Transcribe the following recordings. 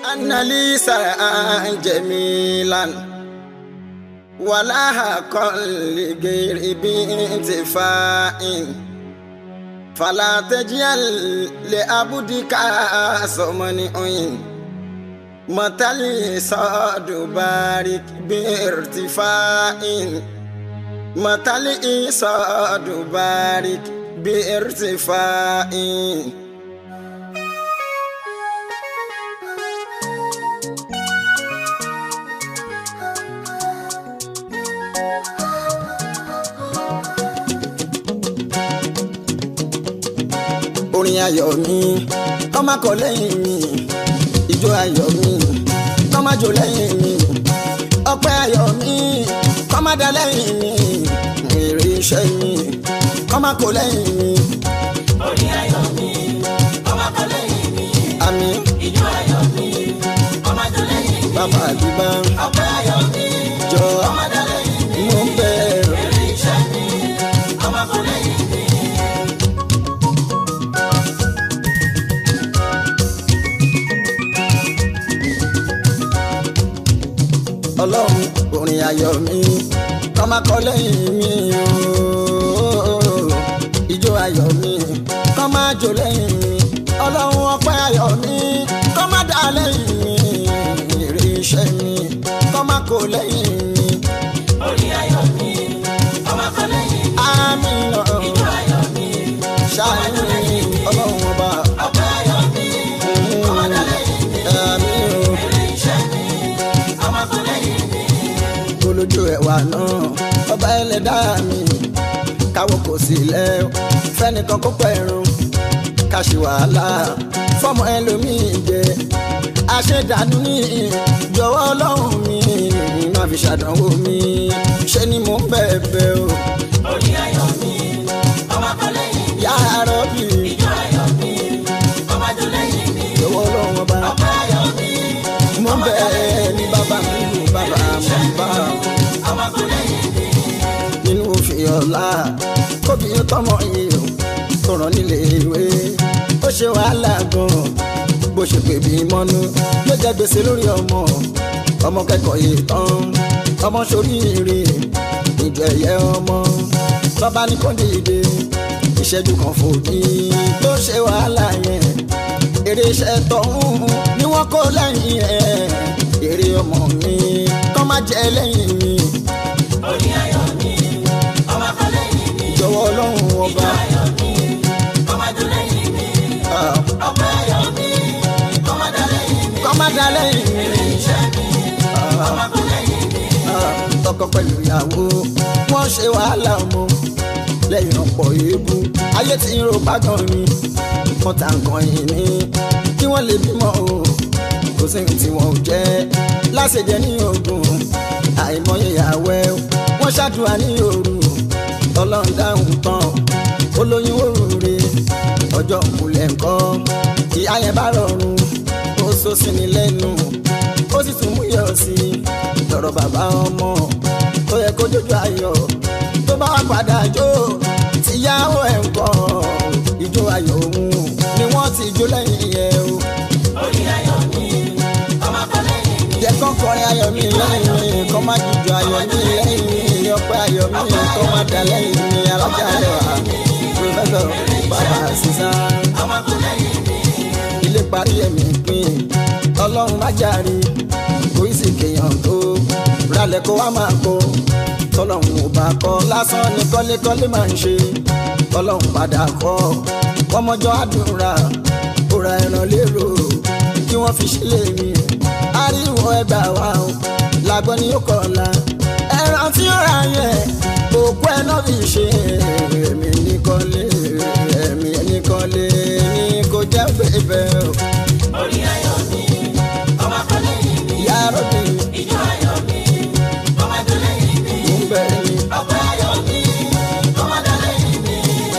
أن لي سرعا جميلا ولا حقا لغير بانتفاع فلا تجعل لعبدك سمن متى صاد بارك بارتفاع متى صاد بارك بارتفاع orin ayọ̀ mi kọ́má kọ lẹ́yìn mi ìjó ayọ̀ mi kọ́má jó lẹ́yìn mi ọpẹ́ ayọ̀ mi kọ́má dá lẹ́yìn mi èrè iṣẹ́ mi kọ́má kọ lẹ́yìn mi orí ayọ̀ mi ọmọ kan lẹ́yìn mi àmì ìjọ ayọ̀ mi ọmọ tó lẹ́yìn mi bàbá àdìbá ọpẹ́ ayọ̀ mi jọ ọmọ tó lẹ́yìn mi mo ń bẹ̀rù. èrè iṣẹ́ mi ọmọ kan lẹ́yìn mi. ọlọ́run orin ayọ̀ mi kọ́ máa kọ lẹ́yìn mi ooo ijó ayọ̀ mi kọ́ máa jó lẹ́yìn mi ọlọ́run ọpẹ́ ayọ̀ mi kọ́ máa dá lẹ́yìn mi èrè iṣẹ́ mi kọ́ máa kó lẹ́yìn mi orí ayọ̀ mi ọmọ kan lẹ́yìn mi àmì ìjọ ayọ̀ mi ṣáàyìn ọlọ́run ọba ọpẹ́ ayọ̀ mi ọmọ tó lẹ́yìn mi àmì èrè iṣẹ́ mi ọmọ kan lẹ́yìn mi. olójú ẹ̀wà náà ọba ẹlẹ́dàá mi káwọ́ kò sí lẹ́ fẹ́nìkan kó pẹ̀rùn ká ṣe wàhálà fọmọ ẹlòmíì jẹ àṣedànù ní jọ̀wọ́ ọlọ́run mi má fi ṣàdánwò mi ṣe ni mò ń bẹ̀bẹ̀ o orí ayọ̀ mi ọmọ kan lẹ́yìn mi yá rọ́bì ìjọ ayọ̀ mi ọmọ tó lẹ́yìn mi jọ̀wọ́ ọlọ́run ọba ọpẹ́ ayọ̀ mi mò ń bẹ̀ ní bàbá mi lù bàbá mo ń bá o. ọmọ kan lẹ́yìn mi. nínú òfin ọ̀la kóbi tọmọ yìí o tó rán nílé ìwé ó ṣe wàhálà gan bó ṣe pè bí mọ́nú ló jẹ́ gbèsè lórí ọmọ ọmọ kẹ́kọ̀ọ́ yìí tán ọmọ ṣoríire ìjọ ẹ̀yẹ ọmọ bàbá ní kò dìde ìṣẹ́jú kan fòdì tó ṣe wàhálà yẹn èrè iṣẹ́ tọ̀hún ni wọ́n kó lẹ́yìn ẹ̀ èrè ọmọ mi kọ́ má jẹ́ lẹ́yìn mi orí ayọ̀ mi ọmọ kan lẹ́yìn mi jọ̀wọ́ ọlọ́run ọba ayọ̀ mi ọmọ tó lẹ́yìn mi ah, ọpẹ́ ayọ̀ mi ọmọ tó lẹ́yìn mi kọ́ má dá lẹ́yìn mi iṣẹ́ mi ọmọ kan lẹ́yìn mi ah, tọkọ pẹ̀lú ìyàwó wọ́n ṣe wàhálà ọmọ lẹ́yìn ọ̀pọ̀ èébú ayé tí ń ro bágan mi wọ́n ta nǹkan yìí ní kí wọ́n lè bímọ o kò sí ní tí wọ́n ò jẹ́ láṣẹjẹ ní ogun àìmọye ìyàwó wọ́n ṣàdúrà ní òru ọlọ́run dáhùn tán olóyún òrùre ọjọ́ ìkúlẹ̀ nǹkan ìyá yẹn bá rọrùn ó sọ sí ni lẹ́nu ó sì tún mú yọ̀ sí i lọ́rọ̀ bàbá ọmọ tó yẹ kó jójú ayọ̀ tó bá wà padà jó tìyàwó ẹ̀ ń kọ́ ìjó ayọ̀ òun ni wọ́n ti jó lẹ́yìn ẹ̀ o orí ayọ̀ mi ọmọ kan lẹ́yìn mi jẹ́ kán kọrin ayọ̀ mi lẹ́yìn mi kọ́ má jíjọ ayọ̀ mi lẹ́yìn mi ọpẹ́ ayọ̀ mi kọ́ má dá lẹ́yìn mi alájà lẹ́wà pòfẹ́sọ̀ bàbá sísan ọmọ kan lẹ́yìn mi ilé parí ẹ̀mí pín ọlọ́run má jàre kò í sì kéèyàn tó ralẹ̀ kó wá máa kó tọ́lọ́run ò bá kọ́ lásán ni kọ́lékọ́lé máa ń ṣe ọlọ́run padà kọ́ ọmọjọ́ àdúrà ó ra ẹran lérò kí wọ́n fi sílẹ̀ mi ariwo ẹgbà wa o làgbọ́n ni ó kọ̀ ọ̀la ẹran tí ó ra yẹn òkú ẹ náà fi ṣe èmi nìkan lé èmi nìkan lé ní kò jẹ́ bẹ́ẹ̀ o orí ayọ̀ mi ọmọ kan lẹ́yìn mi ìyá rọ́bì ìjọ ayọ̀ mi ọmọ tó lẹ́yìn mi mò ń bẹ̀ ni ọpẹ́ ayọ̀ mi ọmọ tó lẹ́yìn mi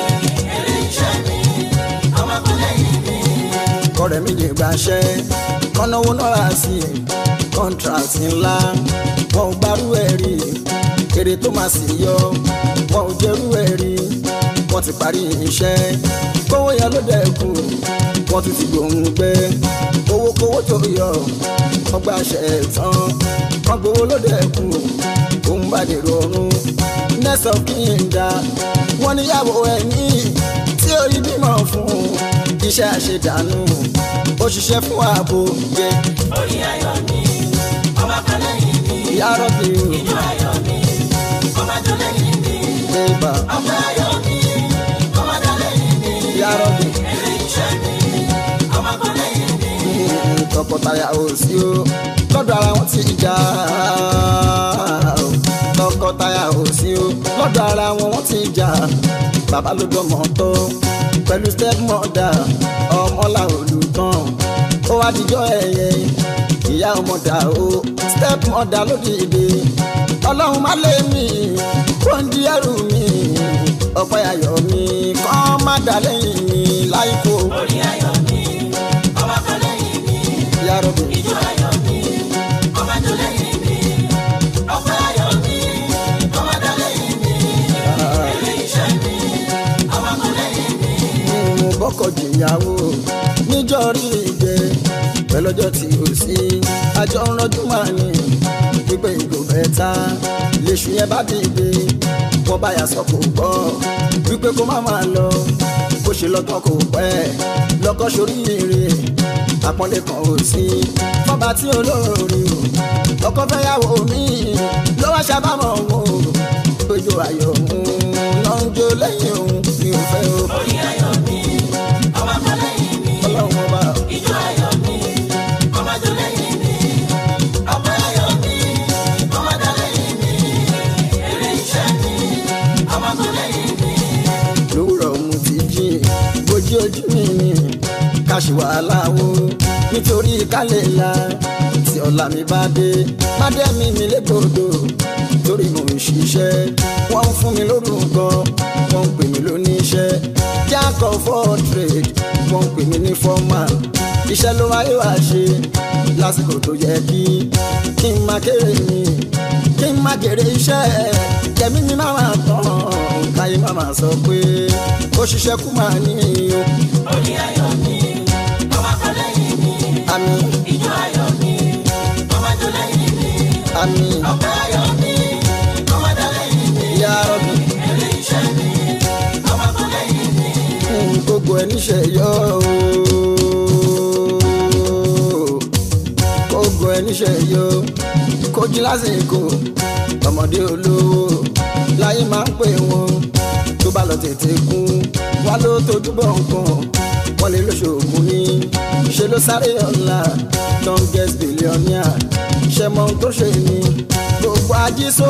èrè iṣẹ́ mi ọmọ kan lẹ́yìn mi kọ́rẹ́ méje gbaṣẹ́ kọ́náwó náírà sí i kọ́ńtrátì ńlá wọn ò gbárù ẹ̀ rí èrè tó máa sì yọ wọn ò jẹ́rú ẹ̀ rí wọ́n ti parí iṣẹ́ kówó yẹn ló dẹ́kun wọ́n tún ti gbòǹgbẹ owó kówó tó yọ ọgbà ṣẹ̀tàn kan gbowó lóde ẹ̀kú òun bá dèrò ọ̀run next of kin da wọ́n níyàwó ẹni tí orí bímọ fún iṣẹ́ àṣedànù ó ṣiṣẹ́ fún ààbò yẹ orí ayọ̀ mi ọmọ kan lẹ́yìn mi ìyá rọ́bì ìjọ ayọ̀ mi ọmọ tó lẹ́yìn mi ìbà ọmọ ayọ̀ mi ọmọ tó lẹ́yìn mi ìyá rọ́bì èrè iṣẹ́ mi ọmọ kan lẹ́yìn mi tọkọtaya ò sí o lọ́dọ̀ ara wọn ti jà o tọkọtaya ò sí o lọ́dọ̀ ara wọn wọ́n ti jà bàbá ló dọ́mọ tó pẹ̀lú step mother ọmọlá olùtàn ó wá dijọ́ ẹ̀yẹ ìyá ọmọdà o step mother ló dìde ọlọ́run má lé mi kó ń di ẹrù mi ọ̀pẹ ayọ̀ mi kọ́ má dà lẹ́yìn mi láìpò orí ayọ̀ mi ọmọ kan lẹ́yìn mi ìyá rọ̀bì. ìjọ ayọ̀ mi ọmọ tó lẹ́yìn mi ọmọ ayọ̀ mi ọmọ tó lẹ́yìn mi èrè iṣẹ́ mi ọmọ kan lẹ́yìn mi mo bọ́kọ̀ jìyàwó níjọ́ rí ìgbẹ́ pẹ̀lọ́jọ́ tí o sí àjọ ń rọ́jú máa ní pípé ìgò bẹ́ta lèṣù yẹn bá dìde wọ́n bá yà sọ kò gbọ́ wípé kó má máa lọ bó ṣe lọ́tọ̀ kò pẹ́ lọ́kọ́ sórí ire àpọ́nlé kan ò sí fọ́ba tí olóore o ọkọ fẹ́yàwó mi ló wá ṣàbámọ̀ wò péjọ ayọ̀ mú náà ń jó lẹ́yìn òun mi ò fẹ́ o orí ayọ̀ mi ọmọ kan lẹ́yìn mi ọlọ́run ọba ìjọ ayọ̀ mi ọmọ tó lẹ́yìn mi ọmọ ayọ̀ mi ọmọ tó lẹ́yìn mi èrè iṣẹ́ mi ọmọ tó lẹ́yìn mi lówùrọ̀ mu ti jí bójú ojú mi ni káṣí wàhálà wo nítorí kálẹ̀ la tí ọ̀la mi bá dé má dé mi mi légbodò torí mo ń ṣiṣẹ́ wọ́n ń fún mi lórúkọ wọ́n ń pè mí lóníṣẹ́ jack of all trade wọ́n ń pè mí ní foreman iṣẹ́ ló wáyé wá ṣe lásìkò tó yẹ kí kí n máa kéré mi kí n máa jèrè iṣẹ́ kẹ́mi mi máa máa tán káyé máa máa sọ pé ó ṣiṣẹ́ kú máa ní o orí ayọ̀ mi ọmọ kan lẹ́yìn mi àmì ìjọ ayọ̀ mi ọmọ tó lẹ́yìn mi àmì ọmọ ayọ̀ mi ọmọ tó lẹ́yìn mi ìyá rọ̀bì èrè iṣẹ́ mi ọmọ tó lẹ́yìn mi fún gbogbo ẹ̀ níṣẹ́ yọ o gbogbo ẹ̀ níṣẹ́ yọ kojú lásìkò ọmọdé olówó láyé máa ń pè wọn tó bá lọ tètè kú wá ló tójú bọ̀ nǹkan wọ́n lè lóṣoògùn ní ṣe ló sáré ọ̀la youngest billionaire ṣe mọ ohun tó ṣe ni gbogbo ajísó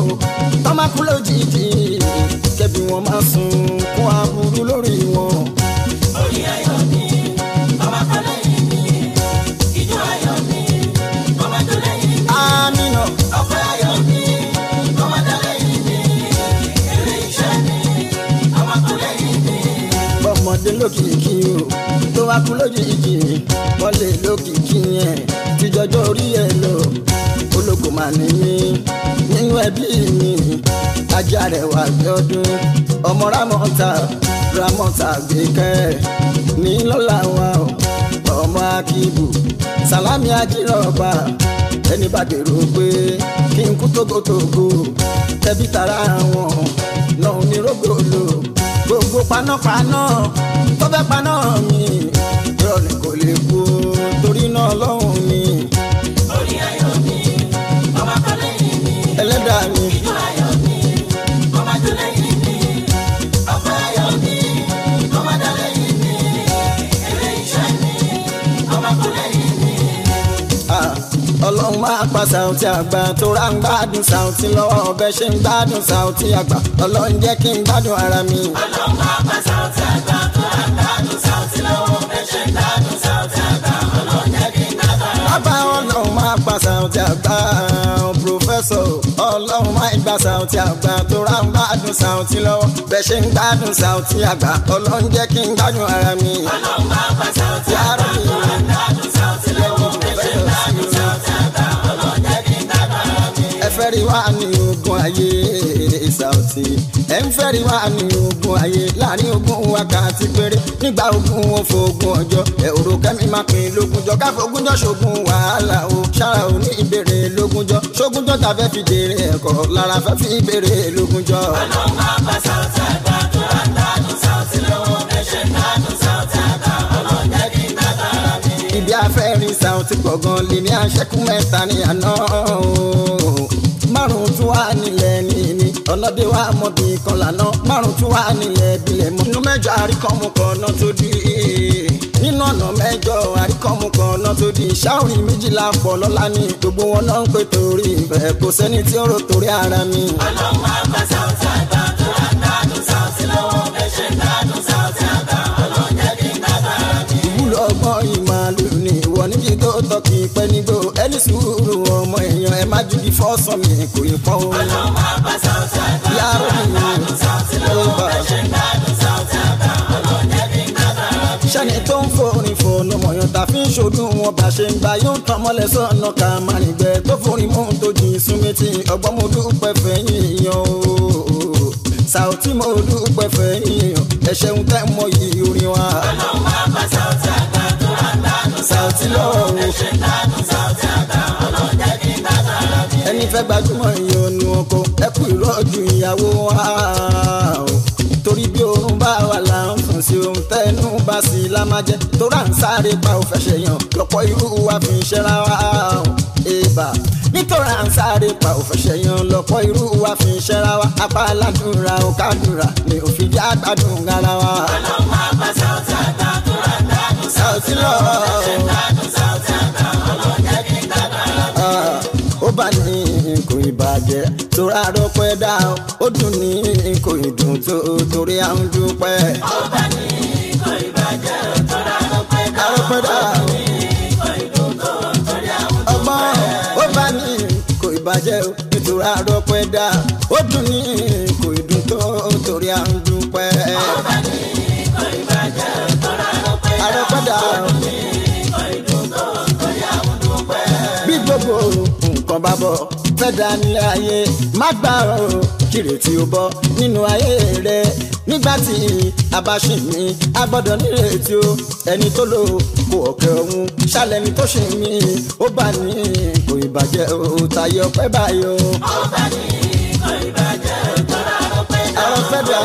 tọ́mákú lójijì kẹ́bí wọn máa sun kún aburú lórí wọn. orí ayọ̀ mi ọmọ kan lẹ́yìn mi ìjọ ayọ̀ mi ọmọ tó lẹ́yìn mi. àmínà ọpẹ́ ayọ̀ mi ọmọ tó lẹ́yìn mi èrè iṣẹ́ mi ọmọ tó lẹ́yìn mi bọ́mọdé lókìkí o tó wá kú lójijì wọ́n lè lókìkí yẹn tíjọjọ́ orí ẹ̀ lọ olóko máa ní mí nínú ẹbí mi ajá rẹ̀ wà bí ọdún ọmọ ramọ́ta ramọ́ta gbẹ̀kẹ́ ní lọ́la wa o ọmọ akíbù sàlámì ajírọ̀bà ẹni bá dèrò pé kí n kú tógótógó tẹbí tara wọn náà ní rògbòlò gbogbo panápaná tó fẹ́ paná mi irọ́ ni kò lè kú torí náà lọ́hùn mi orí ayọ̀ mi ọmọ kan lẹ́yìn mi ẹlẹ́dàá mi ìjọ ayọ̀ mi ọmọ tó lẹ́yìn mi ọpẹ́ ayọ̀ mi ọmọ tó lẹ́yìn mi èrè iṣẹ́ mi ọmọ tó lẹ́yìn mi. ah, ọlọ́run máa pa Saoty àgbà tó rà ń gbádùn Saoty lọ́wọ́ ọbẹ̀ ṣe ń gbádùn Saoty àgbà ọlọ́run jẹ́ kí n gbádùn ara mi. ọlọ́run máa pa Saoty àgbà tó rà ń gbádùn Saoty lọ́wọ́ bẹ́ẹ̀ ṣe ń gbádùn Saoty àgbà ọlọ́run jẹ́ kí n gbádùn ara mi. bàbá ọlọ́run máa pa Saoty àgbà pòfẹ́sọ̀ ọlọ́run máa gba Saoty àgbà tó rà ń gbádùn Saoty lọ́wọ́ bẹ́ẹ̀ ṣe ń gbádùn Saoty àgbà ọlọ́run jẹ́ kí n gbádùn ara mi. ọlọ́run máa pa Saoty àgbà tó rà ń gbádùn Saoty lọ́wọ́ bẹ́ẹ̀ ṣe ń gbádùn Saoty àgbà ọlọ́run jẹ́ kí n gbádùn ara mi. ẹ fẹ́ rí wá ní ogun ayé Saoty ẹ ń fẹ́ rí wa ní ogun ayé láàrin ogun wákàtí péré nígbà ogun wọn fògùn ọjọ́ ẹ òrò kẹ́mi máa pín lógúnjọ́ káfọ́gúnjọ́ ṣogun wàhálà o ṣára ò ní ìbéèrè lógúnjọ́ ṣógúnjọ́ ta fẹ́ fi jèrè ẹ̀kọ́ lára fẹ́ fi ìbéèrè lógúnjọ́. ọlọ́run máa bá Saoty àgbà tó rà ń dádùn Saoty lọ́wọ́ ẹ̀ṣẹ̀ ń dádùn Saoty àgbà ọlọ́run jẹ́ kí n dábàrà mi. ibi afẹ́rin Saoty gbọ̀ngàn lè ní àṣẹkù mẹ́ta ní àná o. márùn tún wà nílẹ̀ níní ọlọ́dẹ wa mọ̀bí kan lànà márùn tún wà nílẹ̀ bílẹ̀ mọ́. inú mẹ́jọ àríkọ́mù kan náà tó di nínú ọ̀nà mẹ́jọ àríkọ́mù kan náà tó di ṣáòrì méjìlá pọ̀ lọ́la ní gbogbo wọn náà ń pè torí ìfẹ́ kò sẹ́ni tí ó rò torí ara mi. ọlọ́run máa bá Saoty àgbà tó rà ń dádùn Saoty lọ́wọ́ ẹ̀ṣẹ̀ ń dádùn Saoty àgbà ọlọ́run jẹ́ kí n dábàrà mi. ìwúlò ọgbọ́n ìmàlù ni ìwọ níbi tó tọ́ kì í pẹ́ nígbò ẹni sùúrù ọmọ èèyàn ẹ má ju di fọ́sàn mi kò yí pọ́n o. ọlọ́run máa bá Saoty àgbà tó yàrá rà ń mi dádùn Saoty ló lọ́wọ́ bá ẹ̀ṣẹ̀ ń dádùn Saoty àgbà ọlọ́run jẹ́ kí n dábàrà mi. sẹ́ni tó ń forin fònà mọ̀yàn tá fi ń ṣojú wọn bá ṣe ń gba yóò tán mọ́lẹ̀ sọ́nà ká má nígbẹ́ tó forin mú tó jìn súnmẹ́tì ọgbọ́n mo dúpẹ́ fẹ́yìn yan o Saoty mo dúpẹ́ fẹ́yìn yan ẹ ṣeun tẹ́ mọ yìí orin wa ọlọ́run máa bá Saoty àgbà tó rà ń dádùn Saoty lọ́wọ́ o. ẹ̀ṣẹ̀ ń dádùn Saoty àgbà ọlọ́run jẹ́ kí n dábàrà mi. ẹni fẹ́ gbajúmọ̀ ìyọnu ọkọ ẹ kú ìrọ́jú ìyàwó wa o. torí bí oorun bá wà là ń sùn sí ohun tẹnu bá sí i lámájẹ tó rà ń sáré pa òfẹ́ ṣèyàn lọ́pọ̀ irú wa fi ń ṣẹ́ra wa o. èèbà nítorí à ń sáré pa òfẹ́ ṣèyàn lọ́pọ̀ irú wa fi ń ṣẹ́ra wa apá aládùúrà ò kádùúrà ni òfin jẹ́ àgbàdùn ara wa. ọlọ́run máa bá Saoty àgbà tó rà ń dádùn Saoty lọ́wọ́ ẹ̀ṣẹ̀ ń dádùn Saoty àgbà ọlọ́run jẹ́ kí n dábàrà mi. Ah, ó bá ní kò ìbàjẹ́ torí àròpẹ́ dá o, ó dùn ní kò ìdùn tó torí à ń dúpẹ́. ọba ní kò ìbàjẹ́ tó rà ló pé dá àròpẹ́ dá o, kò ìdùn tó torí àwọn ọgbọ́n ó bá ní kò ìbàjẹ́ o nítorí àròpẹ́ dá ó dùn ní kò ìdùn tó torí à ń dúpẹ́. ọba ní kò ìbàjẹ́ tó rà ló pé dá àròpẹ́ dá o. kò ìdùn tó torí àwọn dúpẹ́. bí gbogbo nǹkan bá bọ̀ fẹ́ dá nílé ayé má gbà ó kírètí ó bọ́ nínú ayé rẹ nígbà tí a bá ṣì mí a gbọ́dọ̀ nírètí o ẹni tó lò kó ọ̀kẹ́ ọ̀hún ṣàlẹ̀ ni tó ṣì mí ó bá ní kò ìbàjẹ́ o tayé ọpẹ́ báyọ̀ ọba ní kò ìbàjẹ́ tó rà ló pé dá àwọn fẹ́ dà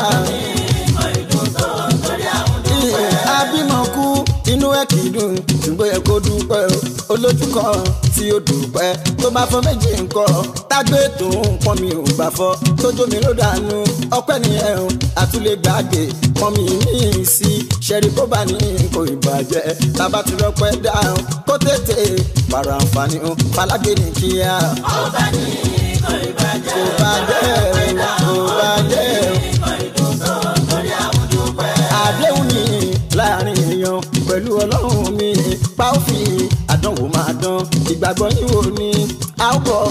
kò ìdùn tó torí àwọn dúpẹ́. abímọ kú inú ẹ kì í dùn ṣùgbọ́n ẹ kó dúpẹ́ o olójú kan tí ó dúpẹ́ tó bá fọ́ méjì nǹkan tágbé tó ń pọ́n mi ò gbà fọ́ tójó mi ló dànù ọpẹ́ nìyẹn o àtúlẹ̀ gbàgbé pọ́n mi ní sí ṣẹ́rí kó bá ní kò ìbàjẹ́ tábà ti rọpẹ́ dáhùn kó tètè pàrọ̀ àǹfààní o falágbé ní kíá ọba ní kò ìbàjẹ́ kò bàjẹ́ o kò bàjẹ́ o kò ìdùn tó torí àwọn dúpẹ́. àdéhùn ni láàrin èèyàn pẹ̀lú ọlọ́run mi pa ó fi àdánwò máa dán ìgbàgbọ́ yín wò ni a ó bọ̀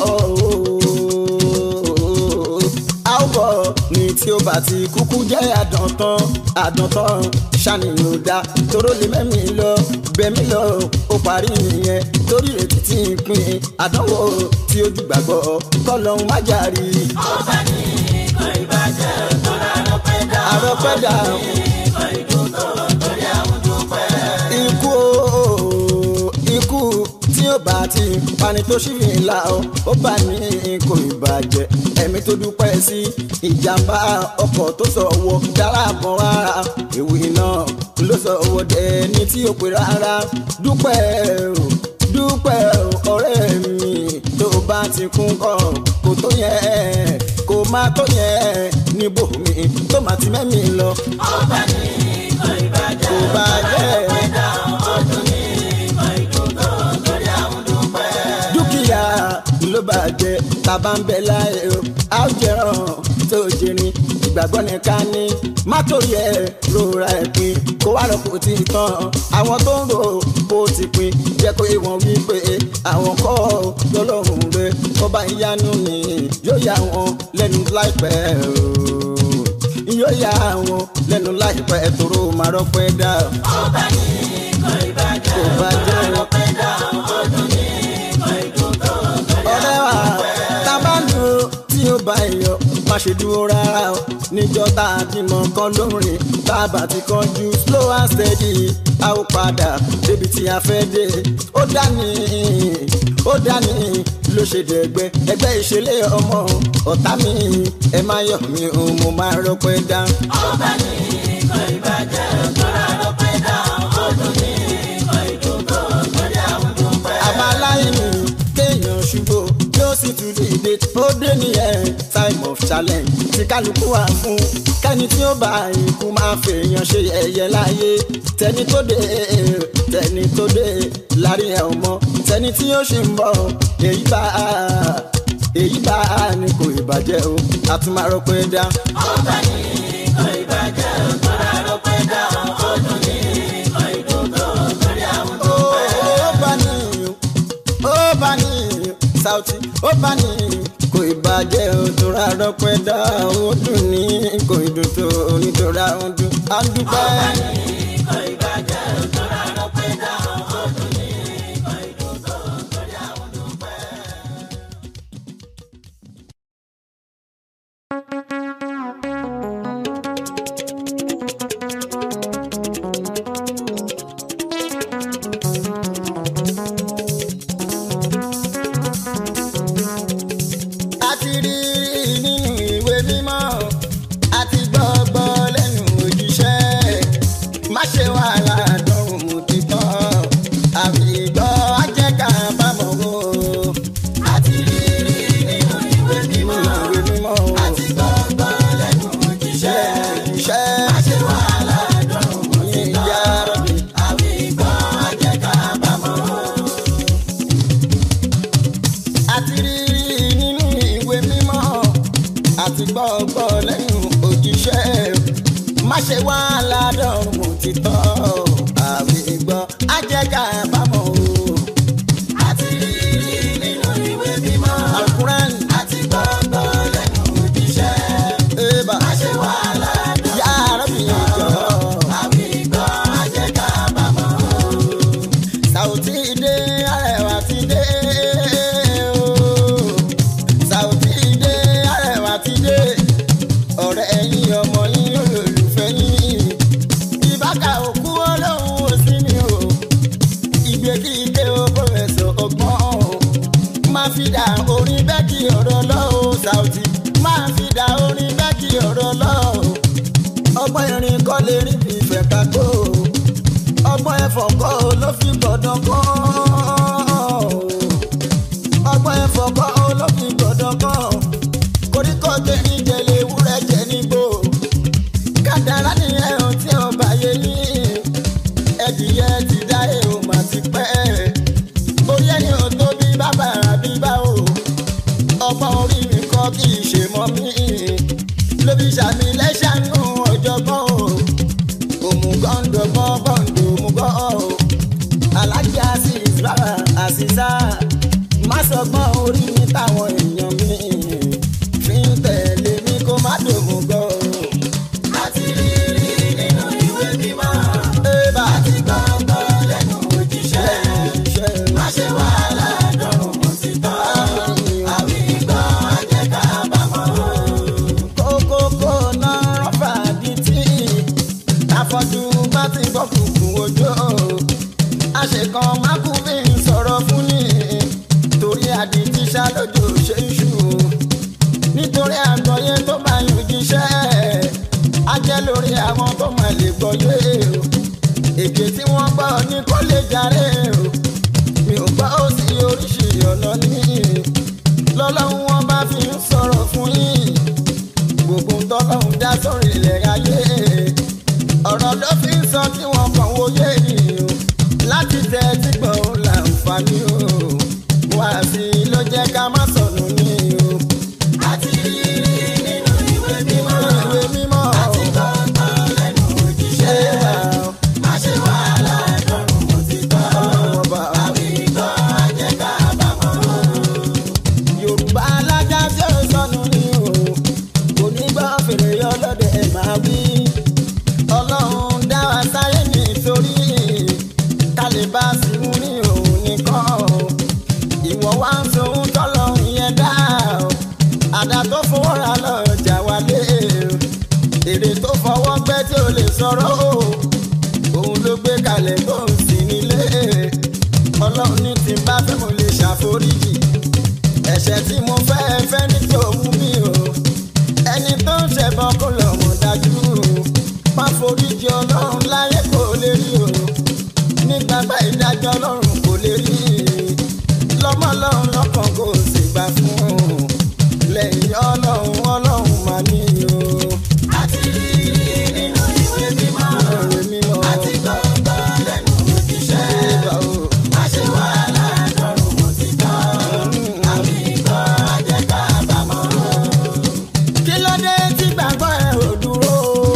ooo. a ó bọ̀ ní tí ó bá ti kúkú jẹ́ àdántán àdántán ṣàníyàn ò dá toró lè mẹ́mí lọ bẹ́mí lọ ó parí nìyẹn torí retí tí ń pín àdánwò tí ojú gbàgbọ́ kọ́lọ́hún má jàrí ọba ní kò ìbàjẹ́ tó rà ló pé dá àrọ́pẹ́ dà kò ìdùn tó torí àwọn dúpẹ́. ikú o ikú tí ó bá ti pani tó ṣì fi là ó ó bá ní kò ìbàjẹ́ ẹ̀mí tó dúpẹ́ sí ìjàmbá ọkọ̀ tó sọ̀wọ́ dára bọ̀ rárá ewu iná ló sọ̀wọ́ dẹni tí ó pè rárá dúpẹ́ o dúpẹ́ o ọ̀rẹ́ mi tó bá ti kún kọ́ kò tó yẹ kò má tó yẹ níbò mi tó má ti mẹ́mi lọ ọba ní kò ìbàjẹ́ kò bá jẹ́ dá ọdún ní kò ìdùn tó torí àwọn dúpẹ́. dúkìá ló bàjẹ́ tàbá ń bẹ láyé o a ó jẹran tó jẹrin ìgbàgbọ́ nìkan ní má torí ẹ rora ẹ pin kó wá lọ́kùn tí ì tán àwọn tó ń rò bó ti pin jẹ́ kó ìwọ̀n wí pé àwọn kọ́ lọ́lọ́run rẹ kó bá ń yánú ni yóò yá wọn lẹ́nu láìpẹ́ o yóò yá wọn lẹ́nu láìpẹ́ toró máa rọ́pẹ́ dá ọba ní kò ìbàjẹ́ kó bá jẹ́ wọn. pé dá ọdún ní kò ìdùn tó torí ọ̀rẹ́ wa tá a bá lò ó tí ó bá yọ má ṣe dúró rárá o níjọ́ tá a bímọ kan lórin bàbá ti kánjú slow and steady a ó padà débi tí a fẹ́ dé ó dání ó dání ló ṣe dẹ̀gbẹ́ ẹgbẹ́ ìṣẹ̀lẹ̀ ọmọ ọ̀tá mi ẹ má yọ̀ mí o mo máa rọpẹ́ dá. ọba ní ikọ̀ ìbàjẹ́ ògbóra ló pẹ́ dá ọdún ní ikọ̀ ìdúgbò lórí àwọn tó pẹ́. àbáláyé kéèyàn ṣubú yóò sì tún dìde ó dé nìyẹn time of challenge tí kálukú wà fún kẹ́ni tí ó bá ikú máa fèèyàn ṣe ẹ̀yẹ láyé tẹni tó dé tẹni tó dé lárí ẹ̀ ọmọ tẹni tí ó ṣì ń bọ̀ èyí bá èyí bá ní kò ìbàjẹ́ o àtúmọ̀rọ̀ pé dá. ọba ní ikọ̀ ìbàjẹ́ ògbóra ló pẹ́ dá ọdún ní ikọ̀ ìdúgbò lórí àwọn tó pẹ́. ó bá ní ó bá ní Saoty ó bá ní kò ìbàjẹ́ òtòrà rọpẹ́ dá ó dùn ní kò ìdùn tó nítorá ó dùn á dúpẹ́. ọba ní ikọ̀ ìbàjẹ́ ògbóra ló pẹ́ dá ọdún ní ikọ̀ ìdúgbò lórí àwọn tó pẹ́. a ti rí nínú ìwé mímọ́ a ti gbọ́gbọ́ lẹ́nu òjíṣẹ́ má ṣe wàhálà dánwò mú títọ́ àbí gbọ́ ajẹ́ká bámọ̀ wò àti rírí nínú ìwé mímọ́ ìwé mímọ́ àti gbọ́gbọ́ lẹ́nu òjíṣẹ́. òjíṣẹ́ Àṣẹ wàhálà dọ̀rùn mú sí ìyá tán. rọ̀bì. Àbí gbọ́ ajẹ́ká bámọ́. àti rí nínú ìwé mímọ́ àti gbọ́gbọ́ lẹ́nu òjíṣẹ́ má ṣe wá ládọ́rùn òtítọ́ àbí gbọ́ ajẹ́ká bámọ̀ o. Àti rírí nínú ìwé mímọ́. alukuran Àti gbọ́gbọ́ lẹ́nu òjíṣẹ́. eba Àṣẹ wàhálà dọ̀rùn ya Rabbi jọ àbí gbọ́ ajẹ́ká bámọ́. Saoty dé arẹwà ti dé o Saoty dé arẹwà ti dé ọ̀rẹ́ ẹ̀yin ọmọ yín olólùfẹ́ yín ìbáka òkú ọlọ́run ò sí mi o ìgbé kí ike o pọfẹsọ ọgbọ́n máa fi dà orin bẹ́ẹ̀ kí ọ̀rọ̀ lọ́wọ́ Saoty máa fi dà orin bẹ́ẹ̀ kí ọ̀rọ̀ lọ́wọ́ ọgbọ́n irin kọ́ lè rí bí ìfẹ́ ká tó ọgbọ́n ẹ̀fọ́ kọ́ ló fi gbọ́dọ̀ kọ́ ọgbọ́n ẹ̀fọ́ kọ́ ló fi gbọ́dọ̀ kọ́ koríko tẹ̀lé jẹlé ewúrẹ́ jẹ nígbò kádàrá ni ẹ̀hún tí ó bá yé ní ẹ̀dìyẹ ti dá èrò mà ti pẹ́ orí ẹni ò tóbi bàbá àbí báwo ọgbọ́n orí mi kọ́ kì í ṣe mọ́ mi lóbi sàmì lẹ́sàánú ọ̀jọ̀gbọ́n o òmùgọ́ndọ̀gbọ́n bọ́ǹdọ̀ òmùgọ́ o alájà sí ìsúlára àṣìṣà má sọgbọ́n orí mi táwọn èèyàn mi fi ń tẹ̀lé mi kó má dòmùgọ́ o. Àti rírí nínú ìwé mímọ́. ébà Àti gbọ́gbọ́ lẹ́nu òjíṣẹ́. iṣẹ́ Àṣẹ wàhálà dọ̀rùn mú sí tán. Àbí gbọ́ ajẹ́ká bámọ́. kókókó náà rọ́fà di tí àfọ̀jù bá ti gbọ́ kùkùn ojó àṣekàn mákùnmí sọ̀rọ̀ fún ni torí àdìtí ṣàlójó ṣe ń ṣù nítorí àgbọ̀yé tó bá yàn jíṣẹ́ á jẹ́ lórí àwọn tó máa lè gbọ́yé o èké tí wọ́n gbọ́ ní kó lè jàre o mi ò gbọ́ ó sí oríṣi ọ̀nà ní lọ́lọ́run wọn bá fi ń sọ̀rọ̀ fún yín gbogbo ń tọ́lọ́run dá sórí ilẹ̀ ayé ọ̀rọ̀ ló fi ń sọ tí wọ́n kàn wòye yìí o láti tẹ tí gbọ̀n ó láǹfààní o wá sí i ló jẹ́ ká má sọnù ní o. Àti rírí nínú ìwé mímọ́. ìwé mímọ́ Àti gbọ́gbọ́ lẹ́nu ṣé òjíṣẹ́. bá Àṣẹ wàhálà dọ̀rùn mú sí tán. ọlọ́wọ́ bá Àbí gbọ́ ajẹ́ká bámọ́. yorùbá alájà tí ó sọnù ní o kò ní gbọ́ fèrè ọlọ́dẹ máa wí ọlọ́run dá wa sáyé nítorí ká lè bá sí mú ní òun nìkan sọ̀rọ̀ o òun ló gbé kalẹ̀ tó ń sìn nílé ọlọ́run ní tí n bá fẹ́ mo lè ṣàforíjì ẹ̀ṣẹ̀ tí mo fẹ́ fẹ́ ní kí òun mi o ẹni tó ń ṣẹbọ kó lọ mọ̀ dájú má foríjì ọlọ́run láyé kò lè rí o ní gbàgbà ìdájọ́ ọlọ́run kò lè rí lọ́mọ ọlọ́run lọ́kàn kò sì gbà fún lẹ́yìn ọlọ́run ọlọ́run mà ní o. àti rí nínú ìwé mímọ́ ọ̀rẹ́ mímọ́ àti gbọ́ngbọ́ lẹ́nu òjíṣẹ́. ìbá o. má ṣe wàhálà lọ́rùn mo ti tọ́ àmì ìgbọ́ ajẹ́ kábàámọ̀. kí ló dé tí gbàgbọ́ ẹ ò dúró?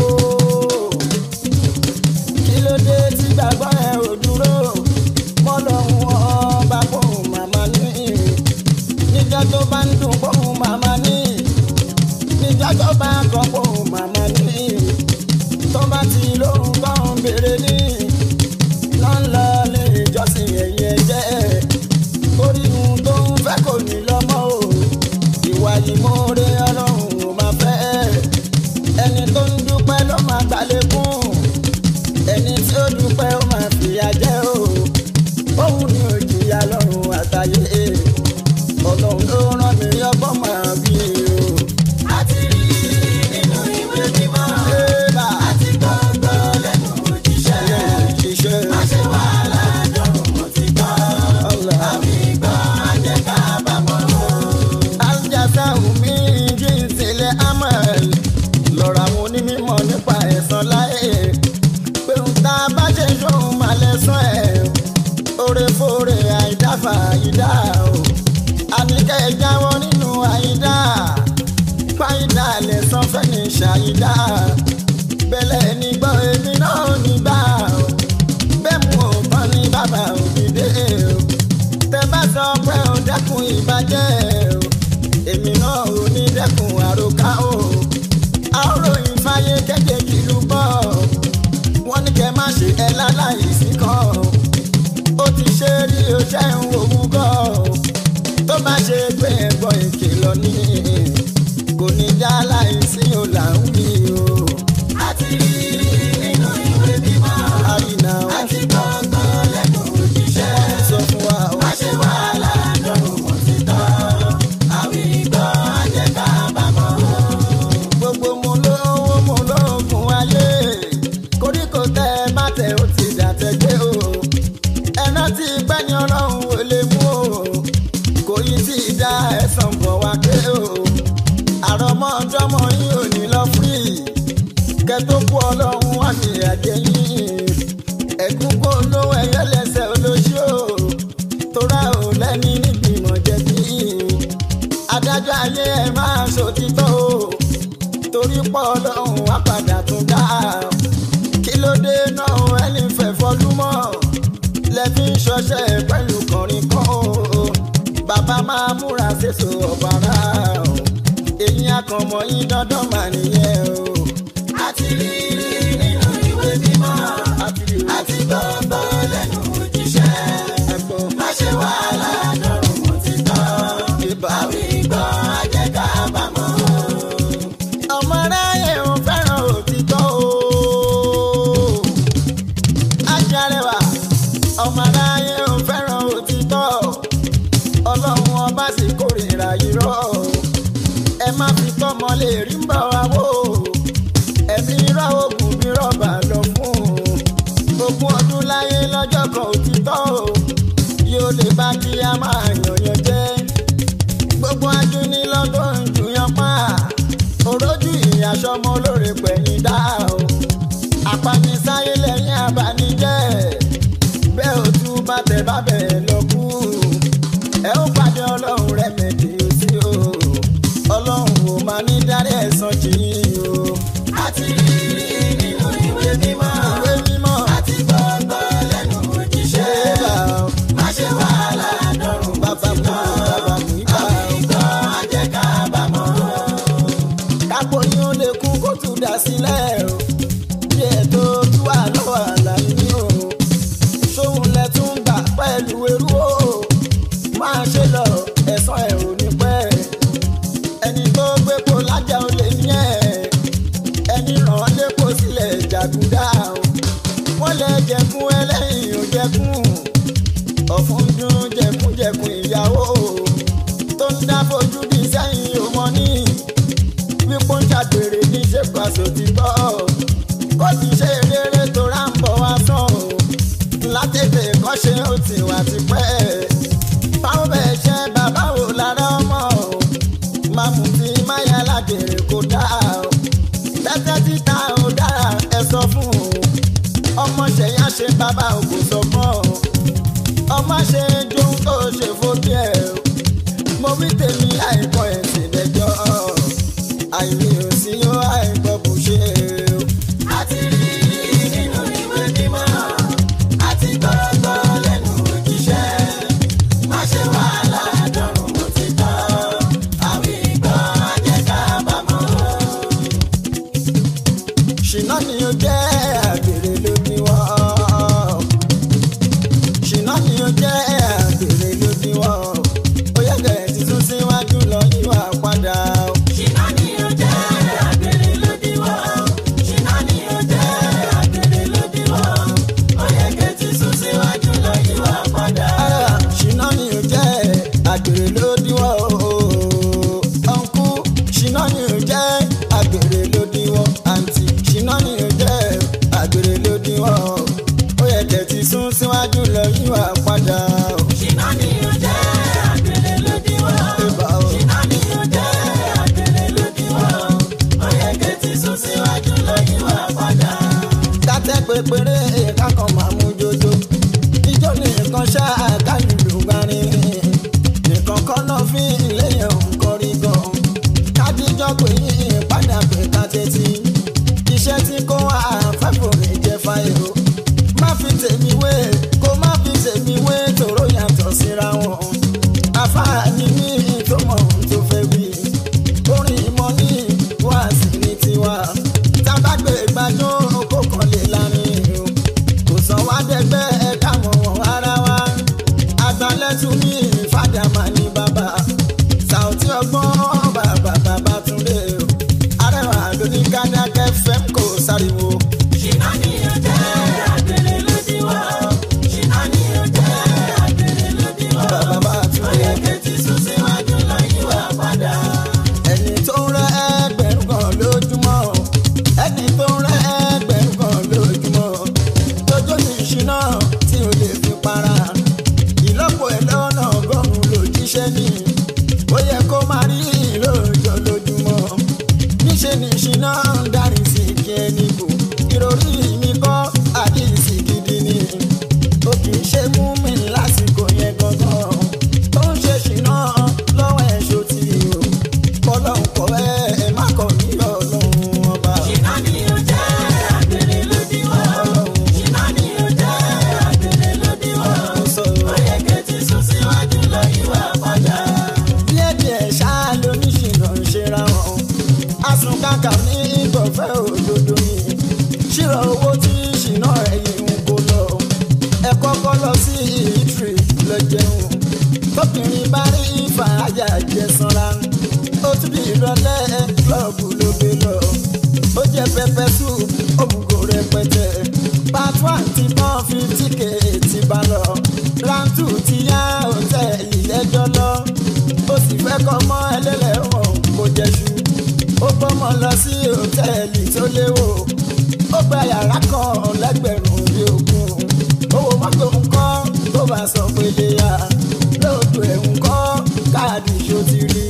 kí ló dé tí gbàgbọ́ ẹ ò dúró? mọ́lọ́hún ọba pòun màmá ní. níjọ́ tó bá ń dùn pòun màmá ní. níjọ́ tó bá ń kọ́ pòun màmá ní. tó bá ti lóhùn tó ń béèrè ní. lọ́nlọ́ lè jọ́sìn ẹ̀yẹ jẹ́. oríhun tó ń fẹ́ kò ní lọ́mọ́ o ìwà ìmoore ọlọ́run ò máa fẹ́ ẹni tó ń dúpẹ́ ló máa gbàlékún ẹni tí ó dúpẹ́ ó máa fìyà jẹ o òun ni ò jìyà lọ́run àtàyè ọlọ́run ló rán mi ọgbọ́n máa bí o. àti rí nínú ìwé mímọ́ Ébà, àti gbọ́ngbọ́ lẹ́nu òjíṣẹ́. ẹlẹ́rìí ṣiṣẹ́ má ṣe wàhálà lọ́rùn mo ti tọ́ ọ̀la. àmì ìgbọ́ ajẹ́ kábàámọ̀. aljasa mi jí ìsìnlẹ̀ amal lọ́rọ̀ àwọn onímọ̀ nípa ẹ̀san láyé pé ń ta bá ṣe ṣóhun máa lẹ́sán ẹ̀ oore fóore àìdáfà àìdá o àníkẹ́ ẹ̀ jáwọ́ nínú àìdá fàìdá lẹ́sán fẹ́ni ṣàìdá bẹ́lẹ̀ ní gbọ́ èmi náà nígbà o bẹ́ẹ̀ mú òótọ́ ní bàbá òdìdé o tẹ bá sọ pé ó dẹ́kun ìbàjẹ́ o èmi náà ò ní dẹ́kun àròká o àròyìn fáyé kéde kìlú bọ̀ wọ́n ní kẹ́ má ṣe ẹ láláì sí kan ó ti ṣe rí o ṣe ń wòwú gọ́ tó bá ṣe pé ẹ̀gbọ́n ìkìlọ̀ ní kò ní já láì sí o là ń wí o àti rí nínú ìwé mímọ́ àyìnà wọn àti gbọ́ngbọ́ lẹ́nu òjíṣẹ́. sọ fún wa o. má ṣe wàhálà lọ́rùn mo ti tọ́ àmì ìgbọ́ ajẹ́ kábàámọ̀. gbogbo mo lówó mo lóògùn ayé koríko tẹ má tẹ ó ti dàtẹ̀gbé o ẹná tí pẹ́ ní ọlọ́run ò lè mú o kò yí tí ì dá ẹ̀sán bọ̀ wá pé o àrọ́mọdọ́mọ yín ò ní lọ fúrì kẹtó kú ọlọ́run wá ní àjẹ yín ẹ̀gún kó lówó ẹ̀yẹ lẹ́sẹ̀ olóṣù o tóra ò lẹ́ni níbi ìmọ̀ jẹ̀bi adájọ́ ayé ẹ máa ṣòtítọ́ o torí pọ̀ ọlọ́run wá padà tún dá kí ló dé náà ẹni fẹ́ fọlúmọ́ lẹ́bí ń ṣọṣẹ́ pẹ̀lú kọrin kan o bàbá máa múra ṣèṣò ọ̀bàrà o èyí akànmọ́ yín dandan mà nìyẹn o. àti rí nínú ìwé mímọ́ àti rí àti gbọ́ngbọ́ lẹ́nu òjíṣẹ́. ẹ̀gbọ́n má ṣe wàhálà lọ́rùn mo ti tọ́ ibà àmì ìgbọ́ ajẹ́ kábàámọ̀. ọmọ aráyé ò fẹ́ràn òtítọ́ o. ajarẹwà ọmọ aráyé ò fẹ́ràn òtítọ́ ọlọ́run ọba sì kórìíra irọ́ ẹ má fi tọ́mọ lè rí ń bọ̀ wá wò ẹ̀mí irọ́ oògùn bí rọ́bà lọ fún ogún ọdún láyé lọ́jọ́ kan òtítọ́ o yóò lè bá kí a máa yànyàn jẹ́ gbogbo ajúní lọ́dún ìjùyàn pa òrójú ìyàsọ́mọ olóore pẹ̀yìn dá o apanisáyé lẹ́yìn abanijẹ́ bẹ́ẹ̀ ò tún bá tẹ̀ bá bẹ̀ lọ kú ẹ ó pàdé ọlọ́run rẹ̀ mẹ́tì ó sí o ọlọ́run ò máa ní dárí ẹ̀san jì yín o àti rí nínú ìwé mímọ́ ìwé mímọ́ àti gbọ́ngbọ́ lẹ́nu ṣé òjíṣẹ́. bá o má ṣe wàhálà lọ́rùn mo bàbá ti mú tọ́ bàbá mú ibà àmì o. ìgbọ́ ajẹ́ kábàámọ̀. kápò ní ó lè kú kó tún dá sílẹ̀ o bí ètò tí wà lọ́wọ́ àlàyé ní o ṣóun lẹ tún gbà pẹ̀lú eru o máa ṣe lọ ẹ̀sán ẹ̀ ò ní pẹ́ ẹni tó gbépo lájà ó lè ní ẹ̀ ẹni ràn án lépo sílẹ̀ jàgùdá fojú jẹkúnjẹkùn ìyàwó tó ń dá fojú di sẹ́yìn òmọ́ ní wípé ń ṣàgbèrè ní ṣèpàṣọ ti gbọ́ kó ti ṣe rere tó rà ń bọ̀ wá sàn o látètè kọ́ṣe ó ti wà tipẹ́ báwo bẹ́ẹ̀ ṣe bàbá wò lára ọmọ o máa mú ti máyà lágbèrè kó dáa o tẹ́tẹ́ títa ò dára ẹ sọ fún o ọmọ ṣẹ̀yà ṣe bàbá ò kò sọ mọ́ o ọmọ ṣe jóun tó ṣe fojú ẹ o mo wí tèmi àìkọ́ ẹ̀sìn lẹ́jọ́ àìrí òsì yóò àìgbọ́ bó ṣe o. àti rí nínú ìwé mímọ́ àti gbọ́gbọ́ lẹ́nu òjíṣẹ́ má ṣe wàhálà dọ̀rùn mo ti tọ́ àwí gbọ́ ajẹ́ká bámọ́. ṣìnà ni ó jẹ́ àgbèrè ló ní wọ́n. ṣìnà ni ó jẹ́ àgbèrè ló ní wọ́n. ó yẹ kẹ̀rẹ̀ ti tún síwájú lọ yíwà padà. ṣìnà ni ó jẹ́ àgbèrè lódiwọ́ ṣìnà ni ó jẹ́ àgbèrè lódiwọ́ ó yẹ kẹ́ ti sún síwájú lọ yíwà padà. Ah, ṣìnà ni ó jẹ́ àgbèrè ló ní wọ́n. ọ̀nkú ṣìnà ni ó jẹ́ àgbèrè ló ní wọ́n. àǹtí ṣìnà ni ó jẹ́ àgbèrè ló ní wọ́n. ó yẹ kẹ̀ ti sún síwájú lọ yíwà padà. ṣìnà ni ó jẹ́ àgbèrè lódiwọ́. Ẹ̀bà o. ṣìnà ni ó jẹ́ àgbèrè lódiwọ́ ó yẹ kẹ́ ti sún síwájú lọ yíwà padà. kátẹ́ pépéré kákan máa mú jojo ijó nìkan ṣá kálùlù gbarin nìkan kọ́ náà fi léyìn òǹkọrí gan kájíjọ́ pé yín padà pé ká tẹ́tí iṣẹ́ tí kò wá fẹ́fò rè jẹ́ fáyọ̀ má fi tèmi wé kó má fi tèmi wé tòró yàtọ̀ síra wọn afáàní ní tó mọ̀ ohun tó fẹ́ wí orin ìmọ̀ ní wáàsí ní tiwa tábàgbé gbàjọ́ kó kàn lè lárin o kò sọ wá dẹgbẹ́ ẹ̀ka mọ̀ wọ́n ara wa agbalẹ́tù mi fàdàmà ní bàbá sàùtì ọgbọ́n bàbá bàbá túnde o arẹwà lóní kádákẹ́ fẹ́m kò sáriwo ṣìnà ni ó jẹ́ àgbèrè lódiwọ́ ṣìnà ni ó jẹ́ àgbèrè lódiwọ́ bàbá bá ó túnde yẹ kẹ́ ti sún síwájú lọ yíwà padà. ẹni tó ń rẹ ẹgbẹ̀rún kan lójúmọ́ ẹni tó ń rẹ ẹgbẹ̀rún kan lójúmọ́ tójó ní ìṣúná tí o lè fi para ìlọ́pọ̀ ẹ̀ lọ́nà ọgọ́rùn-ún lòjíṣẹ́ ní ó yẹ kó máa rí lóòjọ́ lójúmọ́ níṣẹ́ ní ìṣúná ń darí sí kí ẹni kù ìròrí mi kọ́ àdìsí gidi ni ó kì í ṣe mú mi lásìkò yẹn gangan tó ń ṣe ṣìnà lọ́wọ́ ẹ̀ ṣó ti o kọ́lọ́hún kọ́ ẹ ẹ má kọ́ ní ọlọ́run ọba ṣìnà ni ó jẹ́ àgbèrè lódiwọ́ ṣìnà ni ó jẹ́ àgbèrè lódiwọ́ ó yẹ kẹ́ ti sún síwájú lọ yíwà padà. díẹ̀díẹ̀ ṣáá lóníṣìnà ń ṣera wọn asun kàkà ní ìgbọ̀fẹ́ òdodo ni ṣírò owó tí ṣìnà ẹ̀yìn ń kó lọ ẹ kọ́kọ́ lọ sí ìtìrì lọ jẹun tóbìnrin bá rí fàájà jẹ sanra ó tún di ìrọ̀lẹ́ klọ́ọ̀bù ló gbé lọ ó jẹ pẹpẹ soup òmùgò rẹpẹtẹ part one ti tán fifty k ti bá lọ round two ti yá hòtẹ́ẹ̀lì lẹ́jọ́ lọ ó sì fẹ́ kọ́ mọ́ ẹlẹ́lẹ́wọ̀n kó jẹ́ṣu ó gbọ́mọ lọ sí hòtẹ́ẹ̀lì tó léwò ó gba yàrá kan lẹ́gbẹ̀rún bí ogún owó mọ́tò ń kọ́ tó bá sọ pé lè yá lóòtú ẹ̀ ń kọ́ káàdì ṣó ti rí